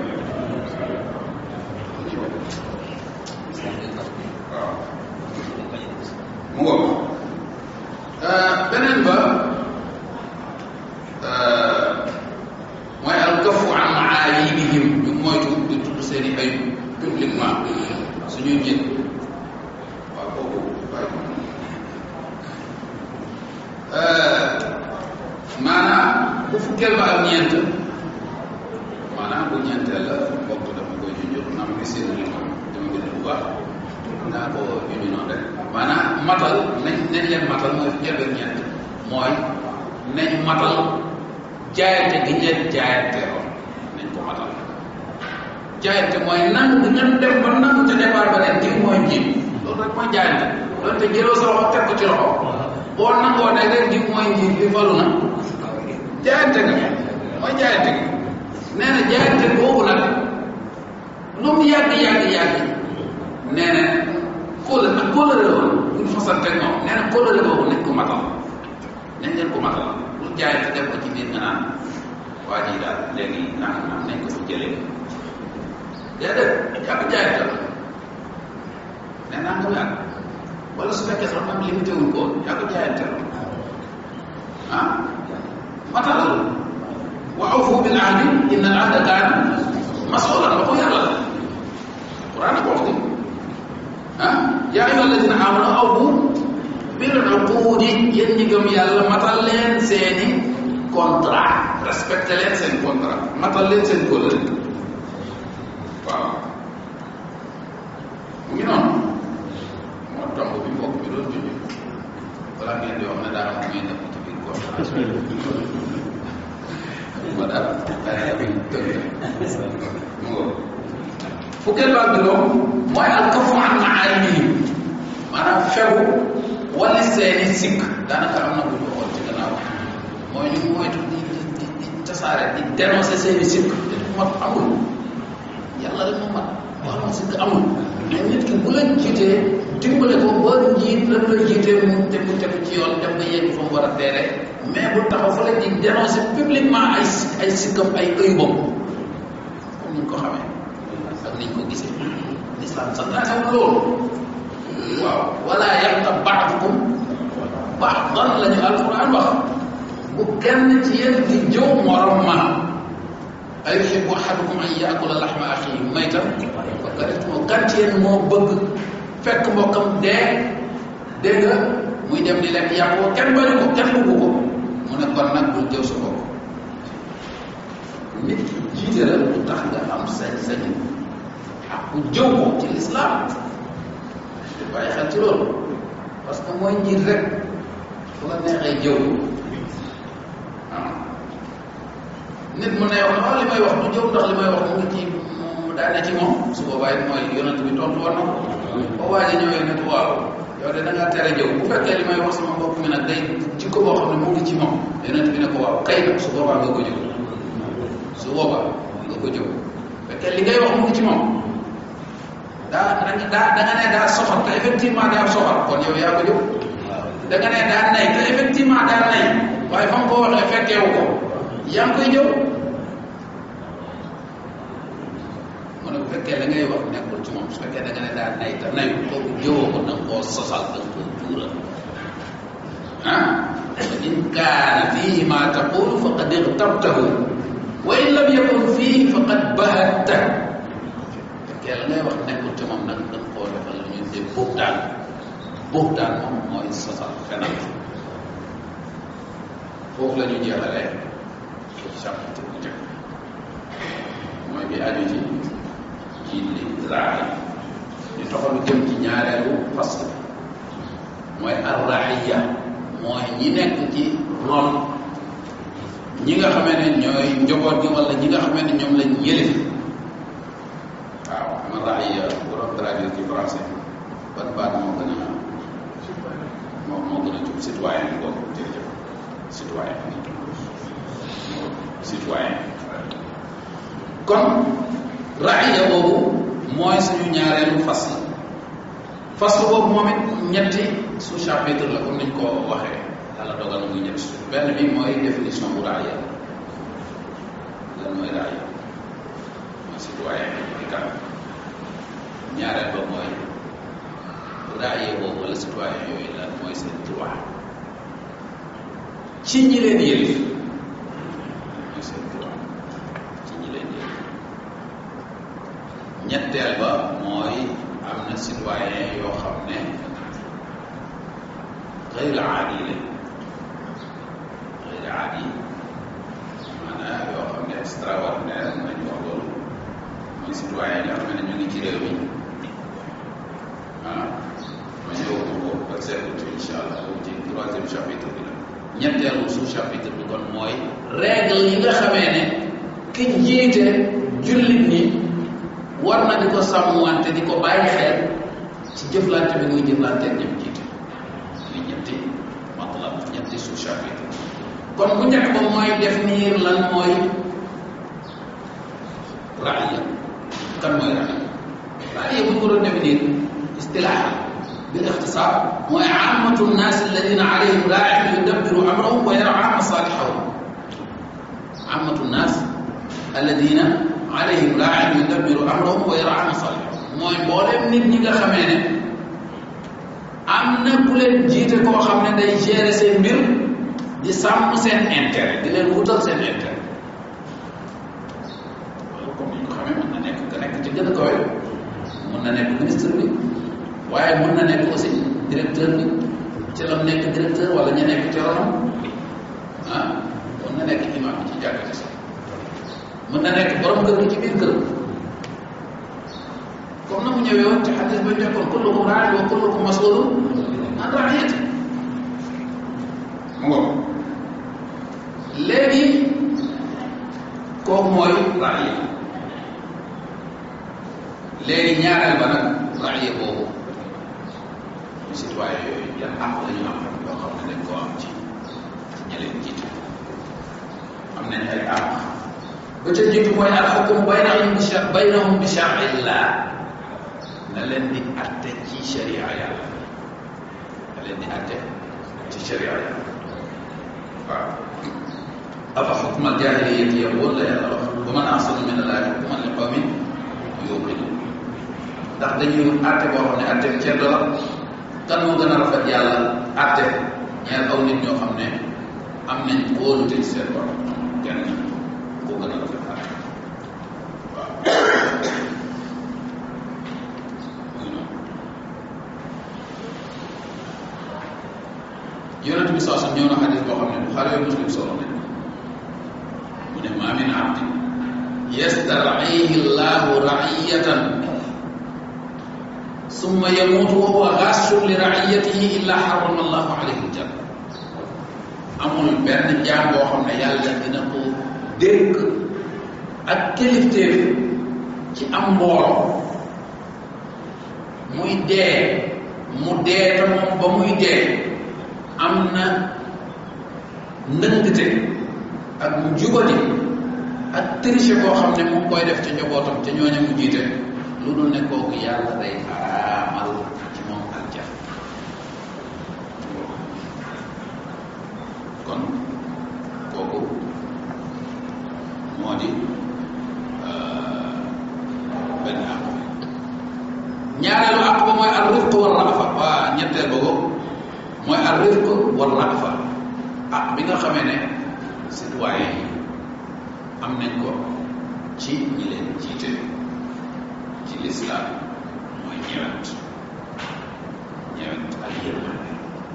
[SPEAKER 3] waaw mu ngoog beneen ba mooy al kafu an maayibihim ñu moytu di tudd seen i ayib publiquement suñuy njiit waaw kooku bàyyi ko ñeent maanaam bu ñeenteel la bokk dama koy junjur naa ma seen li moom dama bind bu baax naa ko junj noonu rek maanaam matal nañ nañ leen matal mooy njëlbeen ñeent mooy nañ matal jaayante gi ngeen jaayante woon nañ ko matal jaayante mooy nangu bi ngeen dem ba nangu ca départ ba ne diw mooy njiit loolu rek mooy jaayante loolu te jëloo sa loxo teg ko ci loxo boo nangoo ne rek diw mooy njiit bi falu na jaayante nga mooy jaayante gi nee na jaayante boobu nag lu mu yàgg yàgg yàgg nee na kóolal nag kóolale woon buñ fasante ak moom nee na kóolale boobu nañ ko matal nañ leen ko matal lu jaayante def ko ci biir nga naan waa ji daal léegi naan naan nañ ko fi jëlee déedéet yàgg jaayante la nee naa nga yàgg wala su fekkee sax am limité wuñ ko yàgg jaayante la ah matalal wa awfu bil ahdi inna al ahda kaana masulan la ko yàlla la Quran ko wax ni ah yaa ayyuha alladina amanu awfu bil uqudi yéen ñi gëm yàlla matal leen seeni contrat respecté leen seen contrat matal leen seen kóllëre waaw mu ngi noonu moo tomb bi mbokk mi doon junj balaa ngeen di wax ne daa am may nekk ci biir contrat ma daal daa bi tënk mu ngo fukkeel baal bi moom mooy al kafu an maarimi maanaam fegu wala seeni sikk daanaka am na bu ñu waxoon ci gannaaw mooy ñu moytu di di di tasaare di dénoncer seeni sikk te du mat amul yàlla rek moo mat wax ma sikk amul mais nit ki bu la jiitee dimbale ko ba njiit la la jiitee mu te mu tegu ci yoon dem ba yegg fa mu war a teere mais bu taxaw fa la di dénoncer publiquement ay ay sikkam ay ëybam comme ni ñu ko xamee ak ni ñu ko gisee l'islam santaanewul loolu waaw wala yaxtab baadukum baadan la ñu alquran wax bu kenn ci yéen di jëw morom ma ay yuhibbu ahadukum an yaakula laxma axihi maytan fa karihtumu kan ci yéen moo bëgg fekk mbokkam dee dégg nga muy dem di lekk yàpp ko kenn bañu ko kenn bëggu ko mu ne kon nag bul jëw sa bopp nit ki jiite la lu tax nga am sañ-sañ ak ku jëw ko ci lislaam te bàyyi xel ci loolu parce que mooy njiit rek fu la neexee jëw waaw nit mu ne wax ah li may wax du jëw ndax li may wax mu ngi ci mu daane ci moom su boobaa it mooy yonent bi tontu woon na ko ba waa ji ñëwee ne ko waaw yow de da ngaa tere jëw bu fekkee li may wax sama mbokk mi nag day jikko boo xam ne mu ngi ci moom yonent bi ne ko waaw kay nag su boobaa nga ko jëw su boobaa nga ko jëw fekkee li ngay wax mu ngi ci moom daa daa da nga ne daa soxor te effectivement daa soxor kon yow yaa ko jëw da nga ne daa nay te effectivement daa nay waaye fa nga ko waxee fekkeewu ko yaa ngi koy jëw mu ne bu fekkee la ngay wax nekkul ci moom su fekkee da nga ne daa nay te nayu kooku jëwoo ko da nga koo sosal da nga koo tuural ah fa in kaana fihi ma taqulu faqad ixtabtahu wa in lam yakun fihi faqad bahatta fekkee la ngay wax nekkul ci moom nag da nga koo defal lu ñu dee buxtaan buxtaan moom mooy sosal fenal foofu la ñu jeexalee ci chapitre bu njëkk mooy bi aju ci ci li raay ñu toxalu jëm ci ñaareelu fasl mooy arraiya mooy ñi nekk ci ron ñi nga xamee ne ñooy njaboot gi wala ñi nga xamee ne ñoom lañ yëlif waaw ma raiya bu doon traduire ci français ban baat moo gën a moo moo gën a jub citoyen bi boobu jërëjëf citoyen citoyen kon raaya boobu mooy suñu ñaareelu fasl fasl boobu moom it ñetti sous chapitre la comme niñ ko waxee yàlla dogal na muy ñetti su benn bi mooy définition bu raaya lan mooy raaya mooy citoyen bi kan ñaareel ba mooy raaya boobu wala citoyen yooyu lan mooy seen droit ci ñi leen yëlif mooy seen droit ci ñi leen yëlif ñetteel ba mooy am na citoyen yoo xam ne xëyr aadi lañ xëyr aadi maanaam extraordinaire nañ wax loolu mooy citoyen yi nga xam ne ñu ngi ci réew mi ah ma ñëw ko ak seetlu incha allah boobu ci troisième chapitre bi la ñetteelu sous chapitre bi kon mooy règle yi nga xamee ne ki jiite jullit ñi war na di ko sàmmwante di ko bàyyi xel ci jëflante bi muy jëflante ak ñoom jiite li ñetti matlab ñetti sous chapitre kon bu njëkk ba mooy définir lan mooy raaya kan mooy raaya raaya bu ñu ko doon définir istilaaha bil ixtisaar mooy aamatu nnaas alladina alayhim raain yudabbiru amrahum wa yar'a masalihahum aamatu nnaas alladina alayhim raain yudabbiru amrahum wa yar'a masalihahum mooy mboolem nit ñi nga xamee ne am na ku leen jiite koo xam ne day gérer seen mbir di sàmm seen intérêt di leen wutal seen intérêt loolu comme ni ñu ko xamee mën na nekk nga nekk ci gën a kawe mën na nekk ministre bi waaye mën na nekk aussi directeur bi ci la nekk directeur wala ñu nekk ci ronam ah mën na nekk imam bi ci jàkk ci sax mën na nekk borom kër gi ci biir kër comme na mu ñëwee woon ci xadis ba njëkkoon kullukum raa'in wa kullukum mas'ulun an ra'iyyati mu ngoog léegi kooku mooy raaya léegi ñaareel ba nag raaya boobu citoyen yooyu yan àq la ñu am yoo xam ne dañ koo am ci ci ñi leen jiite am nañ ay àq ba ca jiitu mooy al xukum baynahum bi sha baynahum bi shar'illah na leen di atte ci sharia yàlla na leen di atte ci sharia yàlla waaw afa xukma aljahiliyati yabun la yàlla wax wa man ahsanu min allahi xukman li qawmin yuqinun ndax dañuy àtte boo xam ne àtte bi ceddo la kan moo gën a rafet yàlla àtte ñeel aw nit ñoo xam ne am nañ kóolute ci seen borom kenn koo gën a rafet àtte waaw yonent bi saa ñëw na xadis boo xam ne Buxaari ak Muslim solo nañ mu ne maa min abdin yastar'ihi llahu ra'iyatan summa yamuutu wa huwa ghashun li ra'iyatihi illa harrama allahu alayhi aljanna amul benn jaam boo xam ne yàlla dina ko dénk ak kilifteef ci am mbooloo muy dee mu dee te moom ba muy dee am na ndëngte ak njubati ak triche boo xam ne mu ngi koy def ca njabootam ca ñooña mu jiite lu dul ne kooku yàlla day xaraamal ci moom aljan kon kooku moo di benn àq ñaareelu àq ba mooy al rifq war rafa waa ñetteel ba ko mooy ar rifq war rafa ah bi nga xamee ne citoyen yi am nañ ko ci ñi leen jiite ci lislaam mooy ñewent ñewent ak yërmande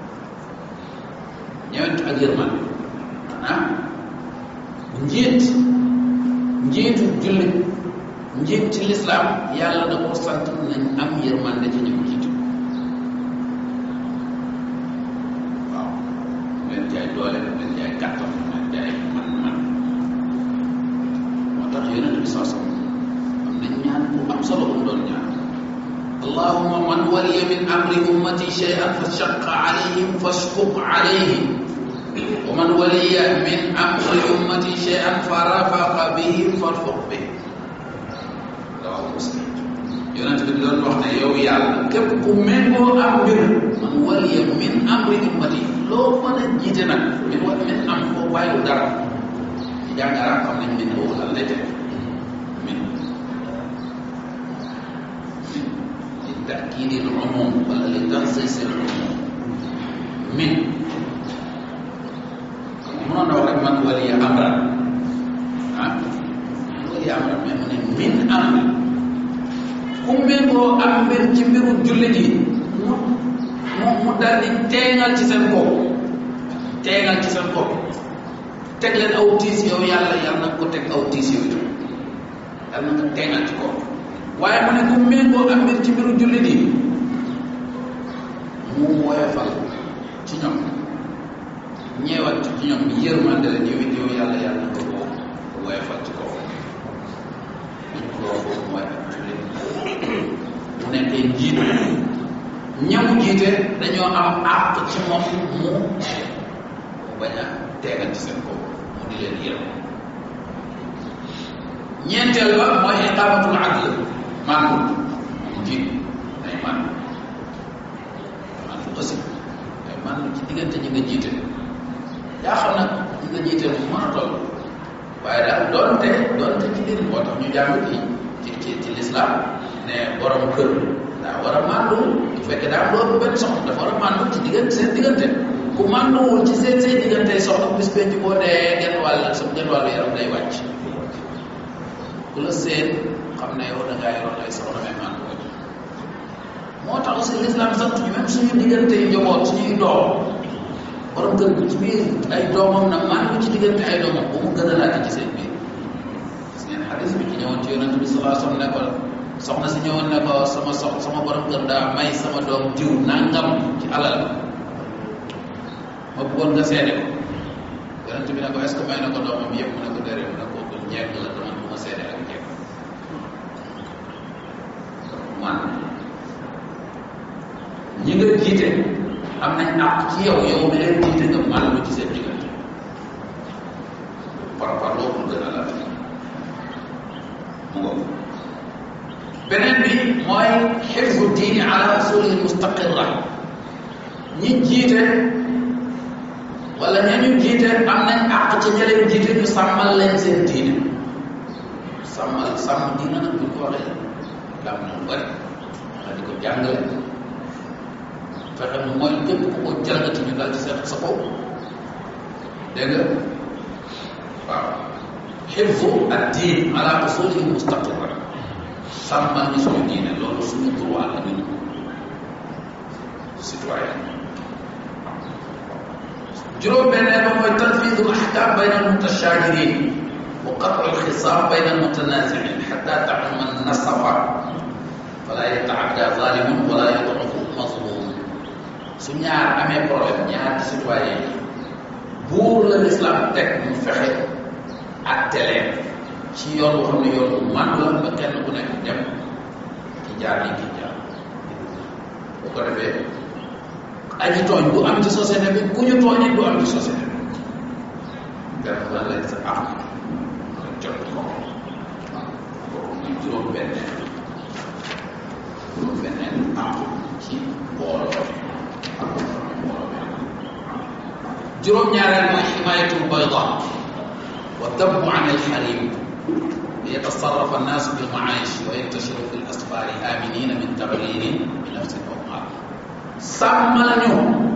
[SPEAKER 3] ñewent ak yërmande maanaam njiit njiitu jullit njiit ci lislaam yàlla da ko sant nañ am yërmande ci ñi ko jiite waaw leen jaay doole leen jaay kàttan leen jaay man-man moo tax yonent bi saa sam am nañ ñaan bu am solo bu mu doon ñaan allahuma man waliya min amri ummati shay'an fa shaqqa alayhim fashquq alayhi wa man waliya min amri ummati shay'an fa rafaqa bihim farfuq bih rawahu muslim yonent bi doon wax ne yow yàlla képp ku méngoo am mbir man waliya min amri ummati loo mën a jiite nag min wa min am koo bàyyiwul dara ci jàng arab xam nañ min boobu lan lay teg min min li taakidi l umum wala li tansis l umum min mënoon na wax rek man waliya amran ah waliya amran mais mu ne min amri ku méngoo am mbir ci mbiru jullit yi mu mu mu dal di teeŋal ci seen kaw teeŋal ci seen kaw teg leen aw tiis yow yàlla yàlla na ko teg aw tiis yow itam yàlla na nga teeŋal ci kaw waaye mu ne ku méngoo am mbir ci mbiru jullit yi mu woyofal ci ñoom ñeewal ci ñoom yërmande leen yow it yow yàlla yàlla na ko ko woyofal ci kaw liñ ko wax foofu mooy ak jullit mu nekkee njiit ñamu jiite dañoo am àq ci moom mu bañ a teegal ci seen kaw mu di leen yërëm ñeenteel ba mooy iqamatul adl mandu moom jiit ay mandu mandu aussi ay mandu ci diggante ñi nga jiite yaa xam nag ñi nga jiite mu mën a toll waaye daal doonte doonte ci biir moo tax ñu jàng ci ci ci ci lislaam ne borom kër daa war a mandu bu fekkee daa am loolu benn soxna dafa war a mandu ci diggante seen diggante ku manduwul ci seen seen diggante soxna bis penc boo dee genn wàll sa genn wàllu yaram day wàcc ku la seen xam ne yow da ngaa yoroon ay soxna mais mandu ko moo tax aussi l'islam sant ñu même suñu diggante yu njaboot suñuy doom borom kër gi ci biir ay doomam na mandu ci diggante ay doomam bu mu gën a laaj ci seen biir gis ngeen xadis bi ci ñëwoon ci yonent bi salaa sallam ne ko soxna si ñëwoon ne ko sama sox sama borom kër daa may sama doom diw nangam ci alal ma bëggoon nga seede ko yonent bi ne ko est ce que may na ko doomam yëpp mu ne ko déedéet mu ne ko kon njekk la dama bu ma seede ak njekk man ñi nga jiite am nañ àq ci yow yow mi leen jiite nga man lu ci seen diggante par par loolu gën a la mu ngoog beneen bi mooy xifzu diini ala usulihi mustaqirra ñi jiite wala ña ñu jiite am nañ àq ci ña leen jiite ñu sàmmal leen seen diine sàmmal sàmm diine nag bu ñu ko waxee dam na lu bëri nga di ko jàngale fexe nu mooy képp ku ko jalgati ñu dal ci seen sa kaw dégg nga waaw xifzu ad diin ala usulihi mustaqirra sàmmal ñu suñu diine loolu suñu droit la ñun citoyen juróom-benneel ba mooy tanfidu al-ahkam bayna al-mutashajirin wa qat'u al-khisam bayna al-mutanazi'in hatta ta'umma an-nasafa fala yata'adda zalimun wala yad'ufu mazlum su ñaar amee problème ñaar ci citoyen yi buur la l'islam teg mu fexe atte leen ci yoon boo xam ne yoon bu man la ba kenn ku nekk dem ci jaar yi ki jaar bu ko defee aji tooñ du am ci société bi ku ñu tooñee du am ci société bi def la leen sa am nga jot ko kooku muy juróom benneel juróom benneel am ci mbooloo juróom ñaareel mooy ximayatul bayda wa dabbu an alxarim ليتصرف الناس بالمعايش وينتشروا في الأسفار آمنين من تغيير بنفس أو مال sàmmal ñu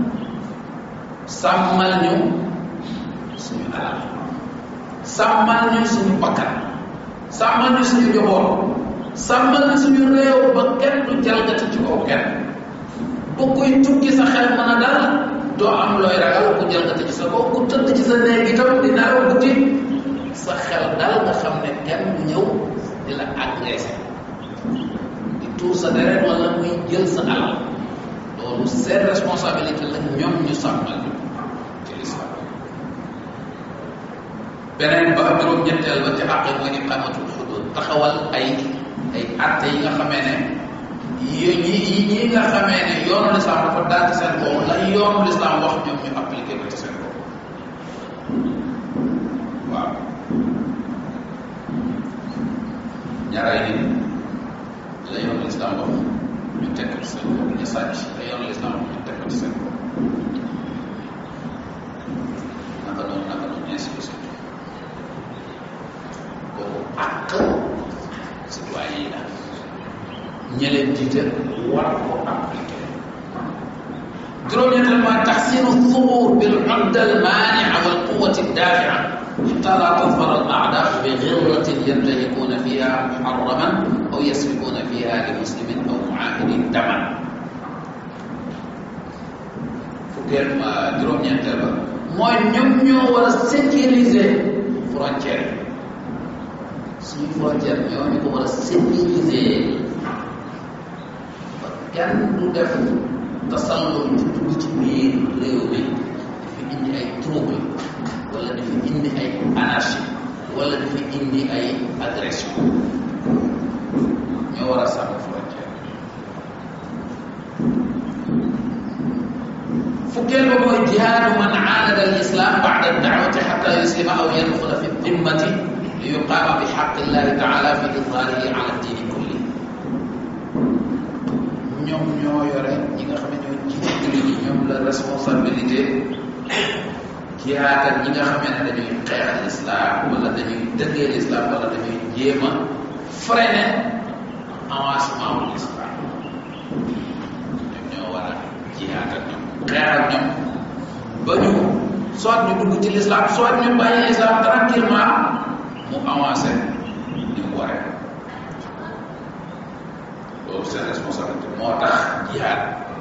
[SPEAKER 3] sàmmal ñu suñu alal sàmmal ñu suñu bakkan sàmmal ñu suñu njaboot sàmmal ñu suñu réew ba kenn du jalgati ci kaw kenn bu kuy tukki sa xel mën a dal doo am looy ragal ku jalgati ci sa kaw ku tëdd ci sa néeg itam di nelaw guddi sa xel dal nga xam ne kenn du ñëw di la agressé di tuur sa deret wala muy jël sa alal loolu seen responsabilité la ñoom ñu sàmmal ci lislam beneen ba juróom-ñetteel ba ci àq mooy iqamatul xudud taxawal ay ay atte yi nga xamee ne yi ñi yi nga xamee ne yoonu lislam dafa daal ci seen kaw la yoonu lislam wax ñoom ñu appliqué ko ci seen kaw waaw ñaaraay nit la yoonu lislam wax ñu teg ko ci seen bopp ñu sàcc te yoonu lislaam ñu teg ko ci seen bopp naka noonu naka noonu ainsi de suite kooku àq citoyen yi la ña leen jiite war ko appliqué juróom-ñetteel mooy taxsinu thubuur bil udda al maania wal quwati dafia حتى لا تظفر الأعداء بغرة ينتهكون فيها محرما أو يسفكون فيها لمسلم أو معاهد دما fukkeel juróom-ñeenteel ba mooy ñoom ñoo war a sécuriser frontière suñu frontière ñoo ñu ko war a sécuriser ba kenn du def tasallum ci dugg ci biir réew mi dafa indi ay trouble wala dafa indi ay anarchie wala dafa indi ay agression ñoo war a sàmm frontière fukkeel ba mooy jihaadu man aanada al islam ba'da ad-da'wati hatta yuslima aw yadxula fi dimmati li yuqaama bi xaqi llahi taala fi idhaarihi ala diini kulli ñoom ñoo yore ñi nga xam ne ñoo jiite jullit ñi ñoom la responsabilité jihaad ak ñi nga xamee ne dañuy xeex l'islam wala dañuy dëggee l'islam wala dañuy jéem a freiner avancement wu l'islam ñoom ñoo war a jihaad ak ñoom xeex ak ñoom ba ñu soit ñu dugg ci l'islam soit ñu bàyyi l'islam tranquillement mu avancé ni mu waree loolu seen responsabilité moo tax jihaad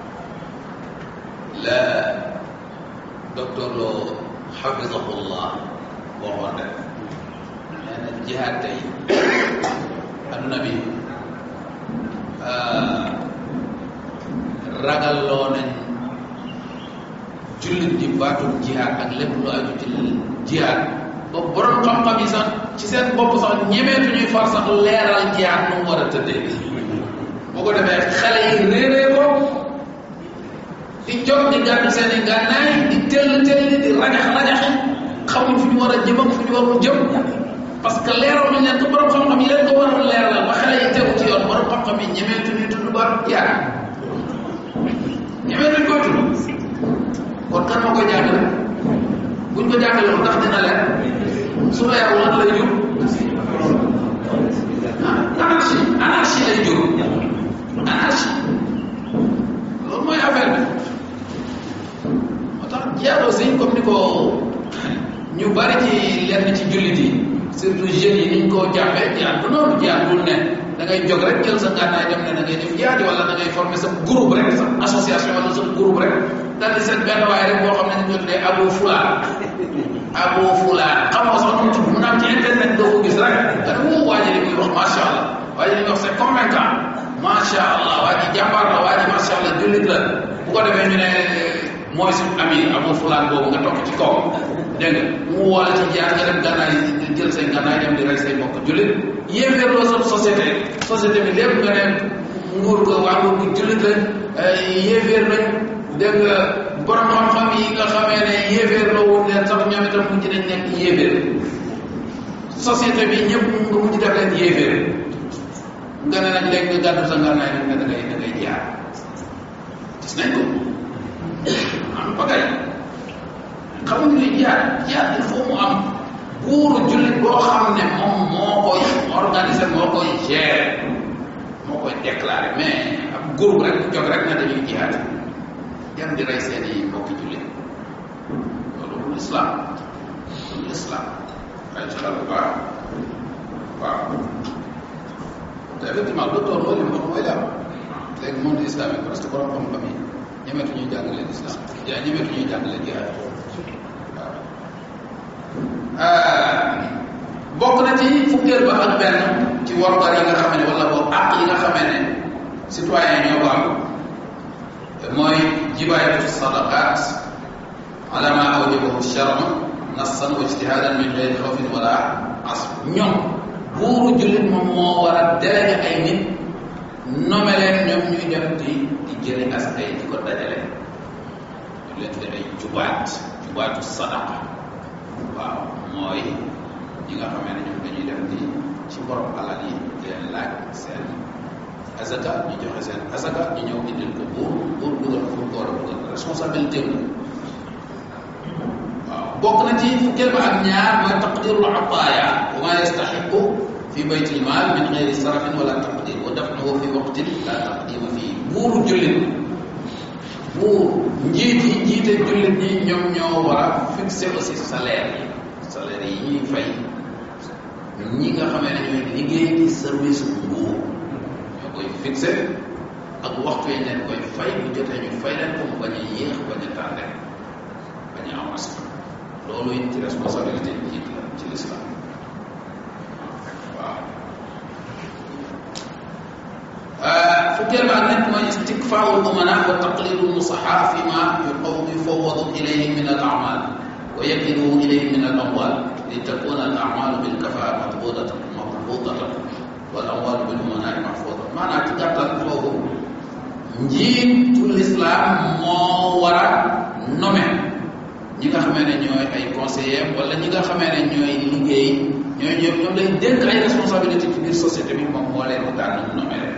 [SPEAKER 3] la docteur Lo xafisahullah waxoon rek nee na jihaad tey adduna bi ragalloo nañ jullit di baatum jihaad ak lépp lu aju ci jihaad ba borom xam-xam yi sax ci seen bopp sax ñemeetu ñuy far sax leeral jihaad nu mu war a tëddee boo ko defee xale yi réeree ko di jóg di gàddu seen i gànnaay di tell tell di rajax rajaxi xamuñ fu ñu war a jëm ak fu ñu warul jëm parce que leeral nañ leen ko borom xam-xam yi leen ko war a leeral ba xale yi tegu ci yoon borom xam-xam yi ñemeetu ñuy tudd ba jihaad ñemeetuñ koy tudd kon kan moo koy jàngale buñ ko jàngale woon ndax dina leer su leerul lan lay jur anarchie anarchie lay jur anarchie loolu mooy affaire bi moo tax jihaad aussi comme ni ko ñu bari ci lenn ci jullit yi surtout jeunes yi niñ koo jàppee jihaad du noonu jihaad bul ne da ngay jóg rek jël sa gànnaay dem ne da ngay def jihaad wala da ngay former sa groupe rek sa association wala sa groupe rek daal di seen benn waaye rek boo xam ne ñu ko tuddee Abu Fulaan Abu Fulaan xamoo sax nu mu tudd mu naan ci internet doo ko gis rek nga ne woo waa ji li muy wax macha allah waa ji li muy wax c'est convaincant macha allah waa ji jàmbaar la waa ji macha allah jullit la bu ko defee ñu ne mooy suñu ami Abu Fulaan boobu nga toog ci kaw dégg nga mu woo la ci jaar nga dem gànnaay jël say gànnaay dem di rey say mbokk jullit yéeféerloo sa société société bi lépp nga ne nguur ko waa nguur gi jullit lañ yéeféer lañ dégg nga borom xam-xam yi nga xamee ne yéeféer la woon leen sax ñoom itam mujj nañ nekk yéeféer société bi ñëpp nga mujj def leen yéeféer nga ne nag léegi nga gàddu sa ngànnaay nag nga da ngay da ngay jaar gis nañ ko am bagay xamuñu ne jaar jaar il faut mu am buuru jullit boo xam ne moom moo koy organiser moo koy gérer moo koy déclarer mais ab groupe rek jóg rek na dañuy jihaad dem di rey seen i mbokki jullit loolu du islam du islam ay ci xel bu baax waaw te effectivement docteur loolu li mu wax mooy la léegi monde islamique parce que borom xam-xam yi ñemeetu ñuy jàngale islam yaa ñemeetu ñuy jàngale jihaad waaw bokk na ci fukkeel ba ak benn ci warugar yi nga xam ne wala boog àq yi nga xamee ne citoyen ñoo ko am mooy jibaayatu sadaqat ala ma awjabahu shar'u nassan wa ijtihadan min gayri xawfin wala asb ñoom buuru jullit moom moo war a délégué ay nit nome leen ñoom ñuy def di di jëri askan di ko dajale ñu leen di ay jubaat jubaatu sadaqa waaw mooy ñi nga xamee ne ñoom dañuy def di ci borom alal yi di leen laaj seen azaka ñu joxe seen azaka ñu ñëw indil ko buur buur dugal ko ko war a dugal responsabilité la waaw bokk na ci fukkeel ba ak ñaar mooy taqdirul ataaya wa ma yastaxiqu fi baytil maal min gayri sarafin wala taqdir wa dafnuhu fi waqtin la taqdima fii buuru jullit buur njiit yi njiite jullit ñi ñoom ñoo war a fixé aussi salaire yi salaire yi ñuy fay ñi nga xamee ne ñooy liggéey ci service nguur ñoo koy fixé ak waxtu yi leen koy fay bu jotee ñu fay leen ko mu bañ a yéex bañ a tardé bañ a avance loolu it ci responsabilité njiit la ci l'islam waaw fukkeel ba nag mooy istikfaawu lumana wa taqlidu lmusaha fi ma yufawwadu ilayhim min al amal wa yakilu ilayhim min al amwal li takuna al amalu bil kafaa matbudatan matbudatan wal amwal bil umana mahfuda maanaam ci gàttal foofu njiitu l'islam moo war a nommer ñi nga xamee ne ñooy ay conseillers wala ñi nga xamee ne ñooy liggéey ñooy ñoom ñoom lay dénk ay responsabilité ci biir société bi moom moo leen daan ñu nommer leen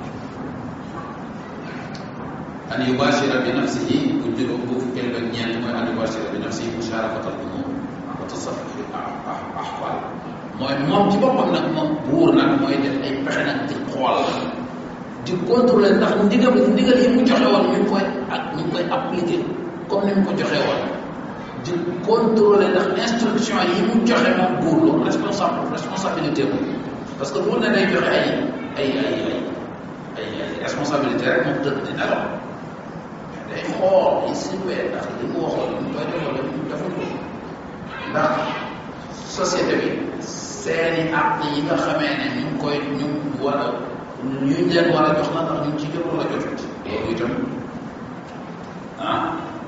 [SPEAKER 3] an yubashira bi nafsihi bu juróom bu fukkeel ba ñeent mooy an yubashira bi nafsihi musharakatal umur wa tasarruf fi ahwal mooy moom ci boppam nag moom buur nag mooy def ay pexe nag di xool di contrôler ndax ndigal ndigal yi mu joxe woon ñu ngi koy ak ñu ngi koy appliquer comme ni mu ko joxe woon di contrôler ndax instruction yi mu joxe moom buur loolu responsable responsabilité bu parce que buur ne day joxe ay ay ay ay ay ay responsabilité rek moom tëdd di nelaw day xool yi surveiller ndax li mu waxoon ñu koy defal ñu defal ko ndax société bi seeni àq yi nga xamee ne ñu ngi koy ñu war a ñu leen war a jox la ndax ñu ngi ci jot wala jotut loolu itam ah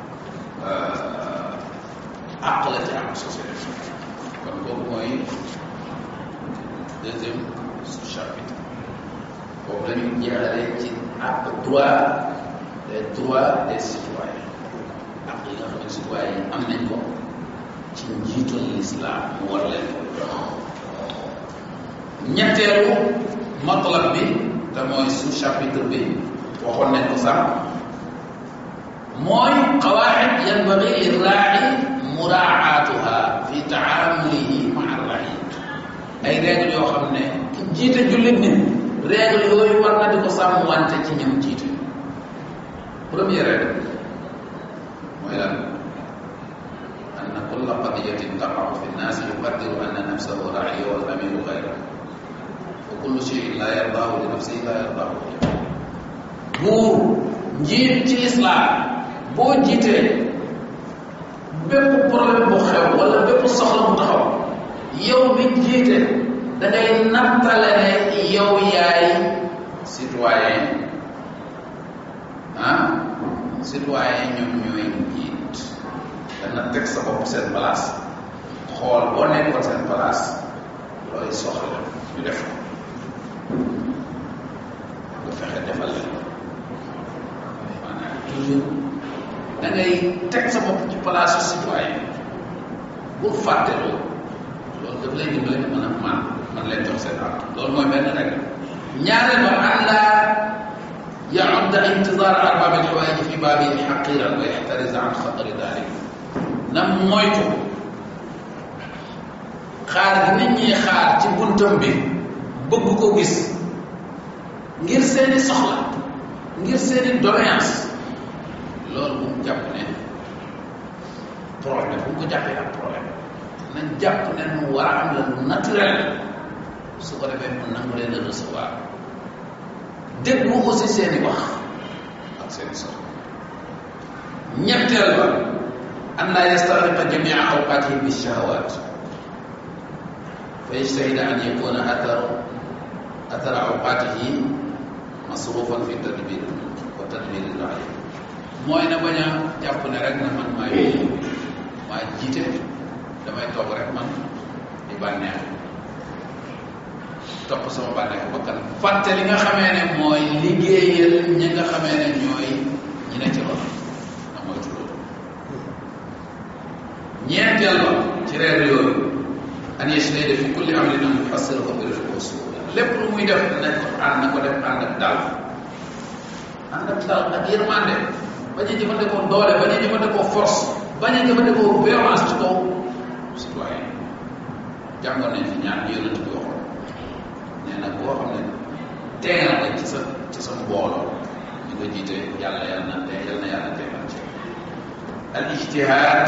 [SPEAKER 3] àq la ci àq société kon kooku mooy deuxième chapitre boobu la ñu jeexalee ci àq droit les droits des citoyens àq yi nga xam ne citoyens yi am nañ ko ci njiitul l'islam mu war leen ko jox ñetteelu matlab bi te mooy sous chapitre bi waxoon nañ ko sax mooy qawaid yanbaghi lirraai muraatuha fi taamulihi maa rai ay règle yoo xam ne ki jiite jullit nit règle yooyu war na di ko sàmm wante ci ñam jiite première règle mooy lan anna kulla qadiyatin taqaw fi nnaasi yuqaddiru anna nafsahu raai wal amiru gayrahu wa kullu cheyin la yardaahu li nafsihi la yardaahu buur njiit ci lislaam boo jiitee bépp problème bu xew wala bépp soxla bu taxaw yow mi jiite da ngay nattale ne yow yaay citoyen ah citoyen ñoom ñooy njiit dana teg sa bopp seen place xool boo nekkoon seen place looy soxla ñu def ko nga fexe defal leen maanaam toujours da ngay teg sa bopp ci place citoyen bu fàtte loolu loolu daf lay dimbale nga mën a man man leen jox seen àq loolu mooy benn rek ñaareel ba an laa yaudda intidar arbab alxawaaji fi baabi xaqiran wa yaxtarisa an xatari dalik na moytu xaar gi nit ñi xaar ci buntam bi bëgg ko gis ngir seeni soxla ngir seeni doléance loolu bu mu jàpp ne problème bu mu ko jàppee ak problème nañ jàpp ne nu war a am la lu naturel su ko defee mu nangu leen a recevoir déglu aussi seeni wax ak seeni soxla ñetteel ba an laa yastariqa jamia awqatihi bi shahawat fa yajtahida an yakuna atharu athara awqatihi masrufan fi tadbir wa tadbir raaya mooy na bañ a jàpp ne rek na man maay maa jiite damay toog rek man di bànneex topp sama bànneexu bakkan fàtte li nga xamee ne mooy liggéeyal ñi nga xamee ne ñooy ñi ne ci loolu na moytu loolu ñeenteel ba ci reer yooyu an yajtahida fi kulli amrin an yuhassirahu bi rifqi wa suhula lépp lu muy def nañ ko ànd na ko def ànd ak dal ànd ak dal ak yërmande bañ a jëfandikoo doole bañ a jëfandikoo force bañ a jëfandikoo violence ci kaw citoyen jàngoon nañ fi ñaar yonent bi waxoon nee na boo xam ne teegal nga ci sa ci sa mbooloo ñu nga jiite yàlla yàlla na tee yàlla na yàlla teegal ci al ijtihad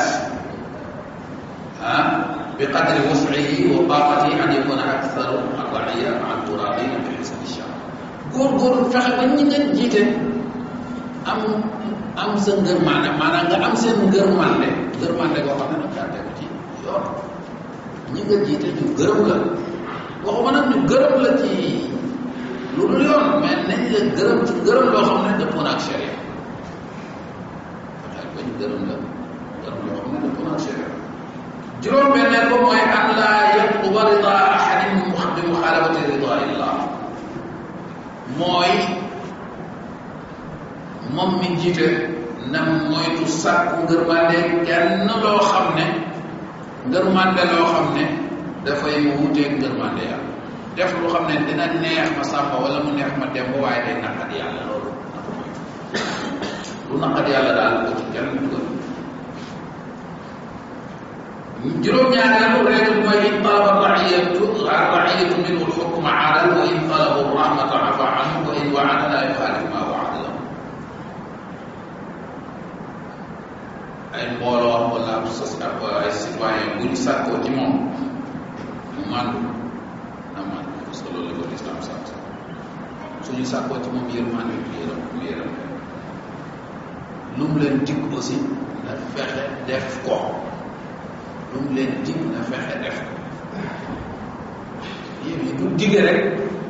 [SPEAKER 3] ah bi qadri wus'ihi wa taqatihi an yakuna aktharu ar-ra'iya ma'a al-muradin bi hisab ash-shar góorgóorlu fexe ba ñi nga jiite am am sa ngër maanaam maanaam nga am seen ngër mande
[SPEAKER 4] gërmande goo xam ne nag daa tegu ci yoon ñi nga jiite ñu gërëm la waxuma nag ñu gërëm la ci lu dul yoon mais nañ la gërëm ci gërëm loo xam ne dëppoo na ak sharia fexeel ba ñu gërëm la gërëm loo xam ne dëppoo na ak sharia juróom benneel ko mooy an laa yatluba rida ahadin bi muxaalafati rida illah mooy moom mi jiite na moytu sàkku ngërmande kenn loo xam ne ngërmande loo xam ne dafay wuuteeg ngërmande yàlla def lu xam ne dina neex ma sàmba wala mu neex ma demb waaye day naqat yàlla loolu na ko moytu lu naqat yàlla daal ko ci kenn dugal juróom-ñaareelu règle mooy in talaba raiyatu raiyatu minhu lxukma adal wa in talabu rahmata afa anhu wa in waada la yuxaalif ma waada lahu ay mbooloo wala ab sos ab ay citoyen bu ñu sàkkoo ci moom mu màndu na màndu parce que loolu la ko lislam sant suñu sàkkoo ci moom yërmande mu yërëm mu yërëm lu mu leen dig aussi na fexe def ko lu mu leen dig na fexe def ko yéen yi du dige rek